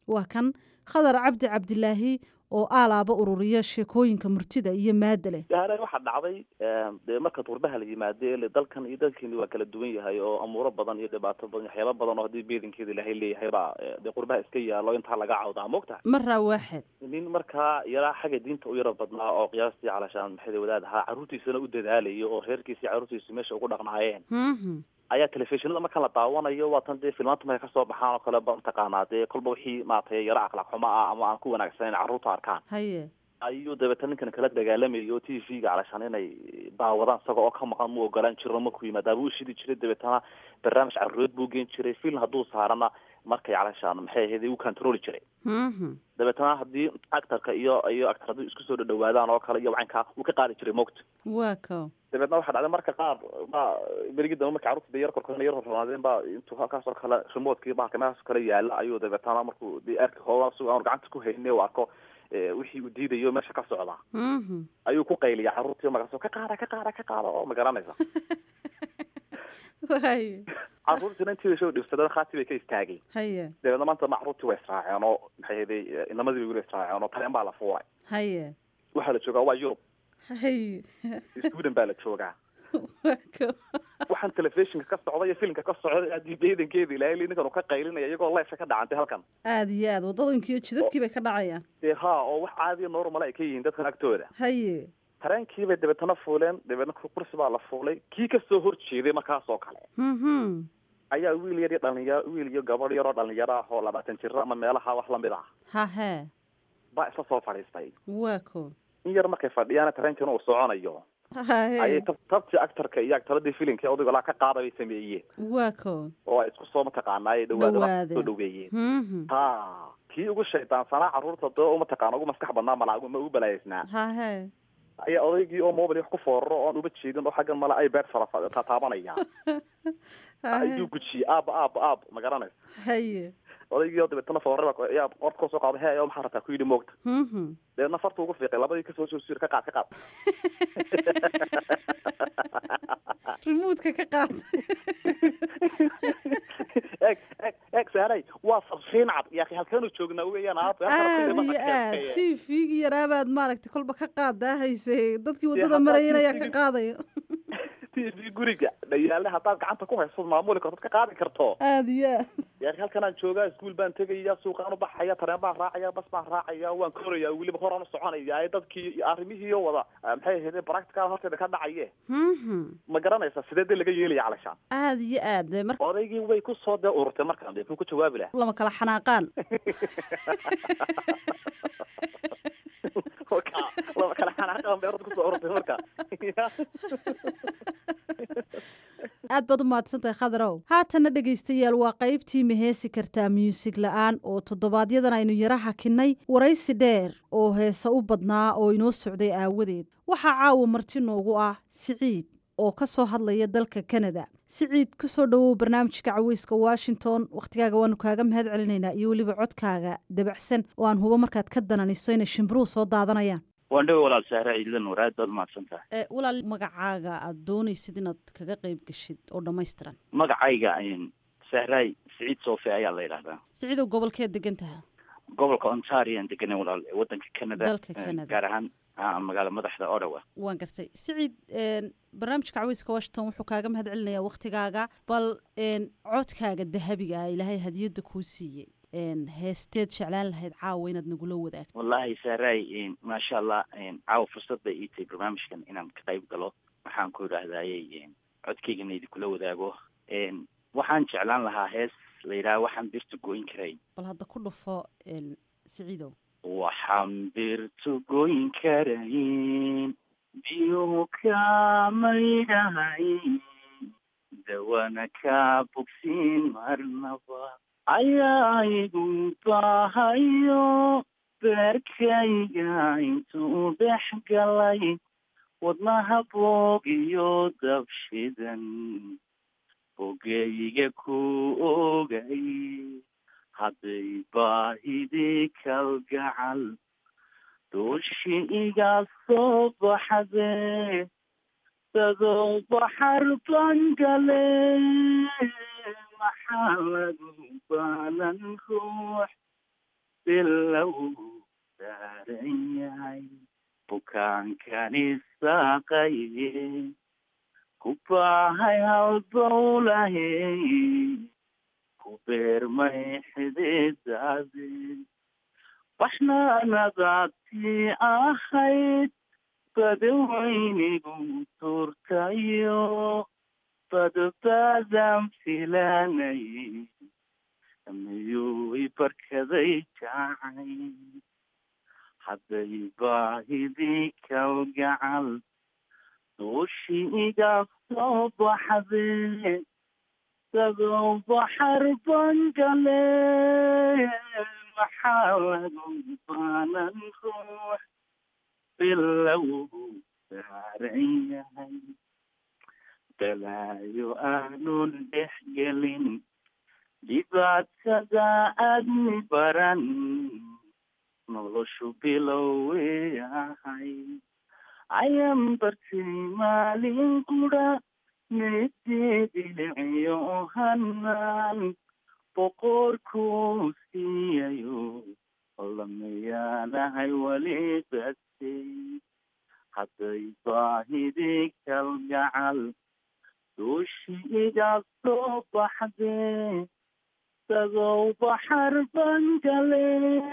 waa kan khadar cabdi cabdilaahi oo aalaaba ururiya sheekooyinka murtida iyo maada leh hare waxaa dhacday dee marka qurbaha la yimaade ele dalkan iyo dalkeeni waa kala duwan yahay oo amuuro badan iyo dhibaato badan waxyaaba badan oo haddii beedankeeda ilaahay leeyahay baa dee qurbaha iska yaalo intaa laga cawdaa mogtaha maraa waaxid nin markaa yaraa xagga diinta u yaro badnaa oo qiyaastii calashaan maxay wadaad ahaa carruurtiisana u dadaalayo oo reerkiisi carruurtiisi meesha ugu dhaqnaayeen ayaa telefishinada marka la daawanayo waatan dee filmaanta markay kasoo baxaan oo kale ba mataqaanaa dee kolba wixii maaragtay yaro akhlaaq xumo ah ama aan ku wanaagsaneyn carruurta arkaan haye ayuu dabeeta ninkan kala dagaalamayo o t v-ga calashaan inay daawadaan isaga oo ka maqan mu ogolaan jiro markuu yimaada buu ushidi jiray dabeetana barnaamij carruureed buu geen jiray film hadduu saarana markay calashaan maxay ahayd u controli jiray dabeetana haddii actorka iyo iyo actor haddii isku soo dhadhawaadaan oo kale iyo wacanka uu ka qaadi jiray mogta waa ko dabeedna waxaa dhacday marka qaar ba berigi dambe marka carruurta de yar korkoona yar hornaadeen ba intuu halkaas oo kale remotkii bahalka meelaas oo kale yaala ayuu dabeetana markuu de arki hoola si aanu gacanta ku hayne u arko wixii uu diidayo meesha ka socda ayuu ku qayliya carruurtii markaas ka qaada ka qaada ka qaada oo ma garanaysa waay carruurtiina intii soo dhibsadeen khaati bay ka istaagay haye dabeedna maanta ma carruurtii waa israaceen oo maxay hayday inamadii bay weli israaceen oo tareen baa la fuulay haye waxaa la joogaa waa yurub haye sweden baa la joogaa waa ko waxaan telefishinka ka socda iyo filimka ka socda haddii beedankeeda ilaahay ninkan uu ka qaylinaya iyagoo leefka ka dhacantay halkan aada iyo aad waddadanki iyo jidadkii bay ka dhacayaan dee ha oo wax caadiya normal ay ka yihiin dadkan agtooda haye tareenkii bay dabeetana fuuleen dabeetna kursi baa la fuulay kii kasoo horjeeday markaas oo kale mhm ayaa wiil yar iyo dhalinyaro wiil iyo gabadh yaroo dhalinyaro ah oo labaatan jiro ama meelaha wax lamid ah hahe baa isla soo fadhiistay waa ko in yar markay fadhiyaan tareenkiina uu soconayo ayay hahe tab- tabtii actorka iyo actoradii filimka odayga laa ka qaada bay sameeyeen waa ko oo ay isku soo mataqaanaa ay dhawaada Dhawaadeen. soo dhaweeyeen mhm ha kii ugu shaydaansanaa carruurta dee umataqaana ugu maskax badnaa malaa ma ugu balaaysnaa hahe ayaa odaygii oo mobile wax ku fooraro oon uba jeedin oo xaggan male ibad fara tataabanaya ayuu gujiyey aaba aaba aab ma garanaysa haye odaygii oo dabeetana foorara ayaa qorta kasoo qaaday he ayaa maxaa rabtaa ku yidhi moogta mhm dabeedna farta ugu fiiqay labadii kasoo soo siir ka qaad ka qaad remoodka ka qaad eeg eeg eeg saaray waa farsiin cad yaa halkeenu joognaa weyaan aab aada iyo aad t v-gii yaraabaad maaragtay kolba ka qaadaa haysay dadkii Dee waddada haddaad marayeen ayaa ka TV qaadaya t v guriga dhayaale haddaad gacanta ku hayso maamuli karto ka qaadi karto aada iyo aad yaa halkanaan joogaa iskuul baan tegaya suuqaan u baxaya tareen baan raacaya bas baan raacaya waan koraya weliba horaan u soconaya dadkii iyo arrimihii oo wada ah, maxay ahayd practical horteeda ka dhacaye mhm ma garanaysa sidee dee laga yeelaya calashaan aada iyo aad dee marka odaygii way ku soo dee ururtay markaan dee muxuu ku jawaabi lahaa lama kala xanaaqaan marka laba kala xanaaqan bay orda kusoo ururtay marka aad baad u mahadsantahay khadarow haatanna dhegaystayaal waa qaybtii maheesi kartaa muusig la-aan oo toddobaadyadaan aynu yara hakinnay waraysi dheer oo heese u badnaa oo inoo socday aawadeed waxaa caawa marti noogu ah siciid oo ka soo hadlaya dalka kanada siciid ku soo dhowow barnaamijka caweyska washington wakhtigaaga waanu kaaga mahad celinaynaa iyo weliba codkaaga dabacsan oo aan hubo markaad ka dananiso inay shimbiruhu soo daadanayaan waan dhawe walaal sahre ciidan war aad baad umahadsan tahay Eh, walaal magacaaga aad doonaysid inaad kaga qayb gashid oo dhammaystiran magacayga sahraay siciid soofe ayaa la yidhahdaa siciidow gobolkeed degan taha gobolka ontario aan deganay walaal ee wadanka canada Dalka eh, Canada. gaar ahaan ah, magaala madaxda ottawa waan gartay siciid een, barnaamijka caweyska washington wuxuu kaaga mahad celinayaa wakhtigaaga bal een, codkaaga dahabiga ah ilaahay hadiyadda kuu siiyey een, heesteed jeclaan lahayd caawa inaad nagula wadaagto wallahi sahraay maasha allah caawa fursad bay ii tahay barnaamijkan inaan ka qayb galo waxaan ku idhaahdayey codkaygana idinkula wadaago En, waxaan jeclaan lahaa hees la yidhaha waxaan birta goyn karayn bal hadda ku dhufo een, siciidow waxaan birtu goyn karayn biyuhu kamaydhahayn dawana ka bogsiin marnaba ayaa igu baahayo beerkayga intuu dhex galay wadnaha boog iyo dabshidan bogayga ku ogay hadday baahidii kalgacal dooshi iga soo baxde dadoo baxar bangale maxaa lagu baalan ruux bilow saaran yahay bukaankani saaqaye ku baahay halbowlahe ku beermay xididaade baxnaanadaadtii ahayd badawaynigu tuurtayo badbaadan filanay miyuu i barkaday jacay hadday baahidii kalgacal duushii iga soo baxdee sagow baxar bangale maxaa lagu baanan ruux bilow saaran yahay balaayo aanun dhex gelin dhibaatada aadmi baran noloshu bilowey ahay ayan bartay maalin qura meedeediliciyo hanaan boqorkuu siiyayo lamayaanahay weli batay hadday baahidii kalgacal duushi iga soo baxdee sagow baxar bangale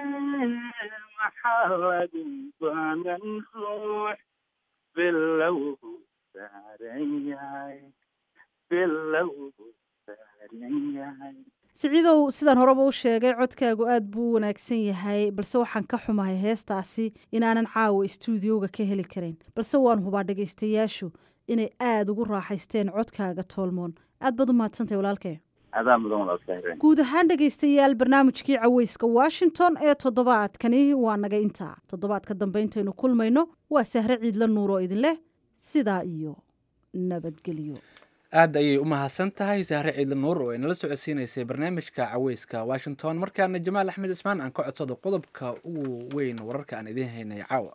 maxaa lagu baanan ruux bilow saaran yahay bilow saaran yahay siciidow sidaan horeba u sheegay codkaagu aad buu u wanaagsan yahay balse waxaan ka xumahay heestaasi inaanan caawa istuudiyowga ka heli karin balse waan hubaa dhegaystayaashu inay aada ugu raaxaysteen codkaaga toolmoon aad baad u mahadsantahay walaalkee adaa mudan walaalkaahiren guud ahaan dhegaystayaal barnaamijkii caweyska washington ee toddobaadkani waa naga intaa toddobaadka dambe intaynu kulmayno waa sahre ciidla nuur oo idin leh sidaa iyo nabadgelyo aad ayay u mahadsan tahay sahre ciidla nuur oo inala socodsiinaysay barnaamijka caweyska washington markaana jamaal axmed cismaan aan ka codsado qodobka ugu weyn wararka aan idiin haynay caawa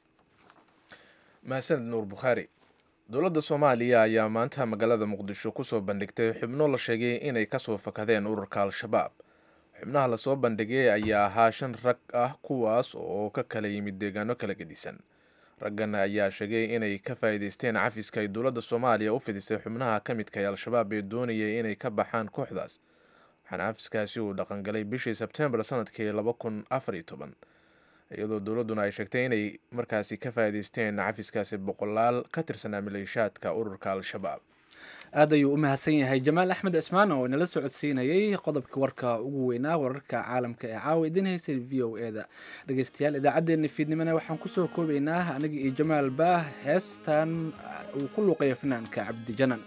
mahadsaned nuur bukhaari dowladda soomaaliya ayaa maanta magaalada muqdisho kusoo bandhigtay xubno la sheegay inay kasoo fakadeen ururka al-shabaab xubnaha lasoo bandhigay ayaa ahaa shan rag ah kuwaas oo ka kala yimid deegaano kala gedisan raggan ayaa sheegay inay ka faa'iideysteen cafiska ay dowladda soomaaliya u fidisay xubnaha ka midka ee al-shabaab ee doonayay inay ka baxaan kooxdaas waxaana cafiskaasi uu dhaqangalay bishii sebtembar sanadkii laba kun afar iyo toban iyadoo dowladduna ay sheegtay inay markaasi ka faa'iideysteen cafiskaasi boqolaal ka tirsanaa maleeshaadka ururka al-shabaab aad ayuu u mahadsan yahay jamaal axmed cismaan oo inala socodsiinayay qodobka warka ugu weynaa wararka caalamka ee caawa idiin haysay v o e da dhegeystayaal idaacaddeenna fiidnimana waxaan kusoo koobaynaa aniga iyo jamaal baah heestan uu ku luuqaya fanaanka cabdijanan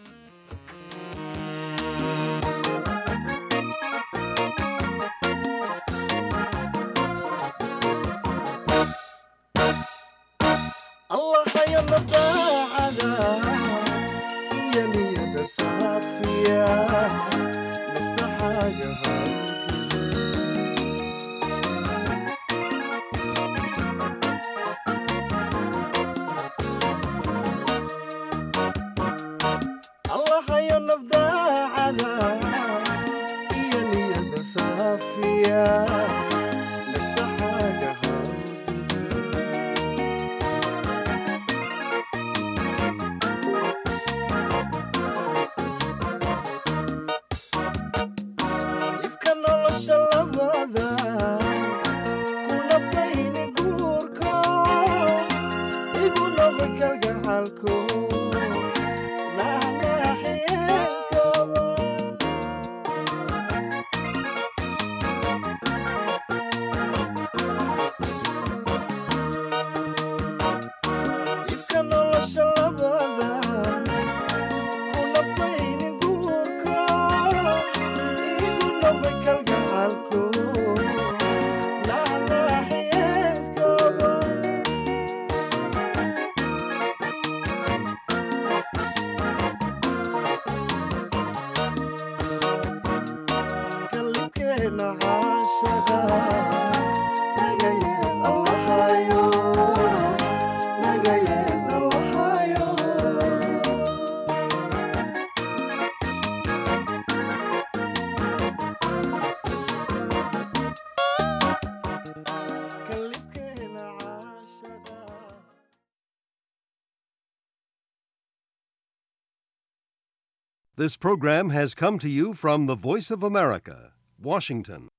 This program has come to you from the Voice of America, Washington.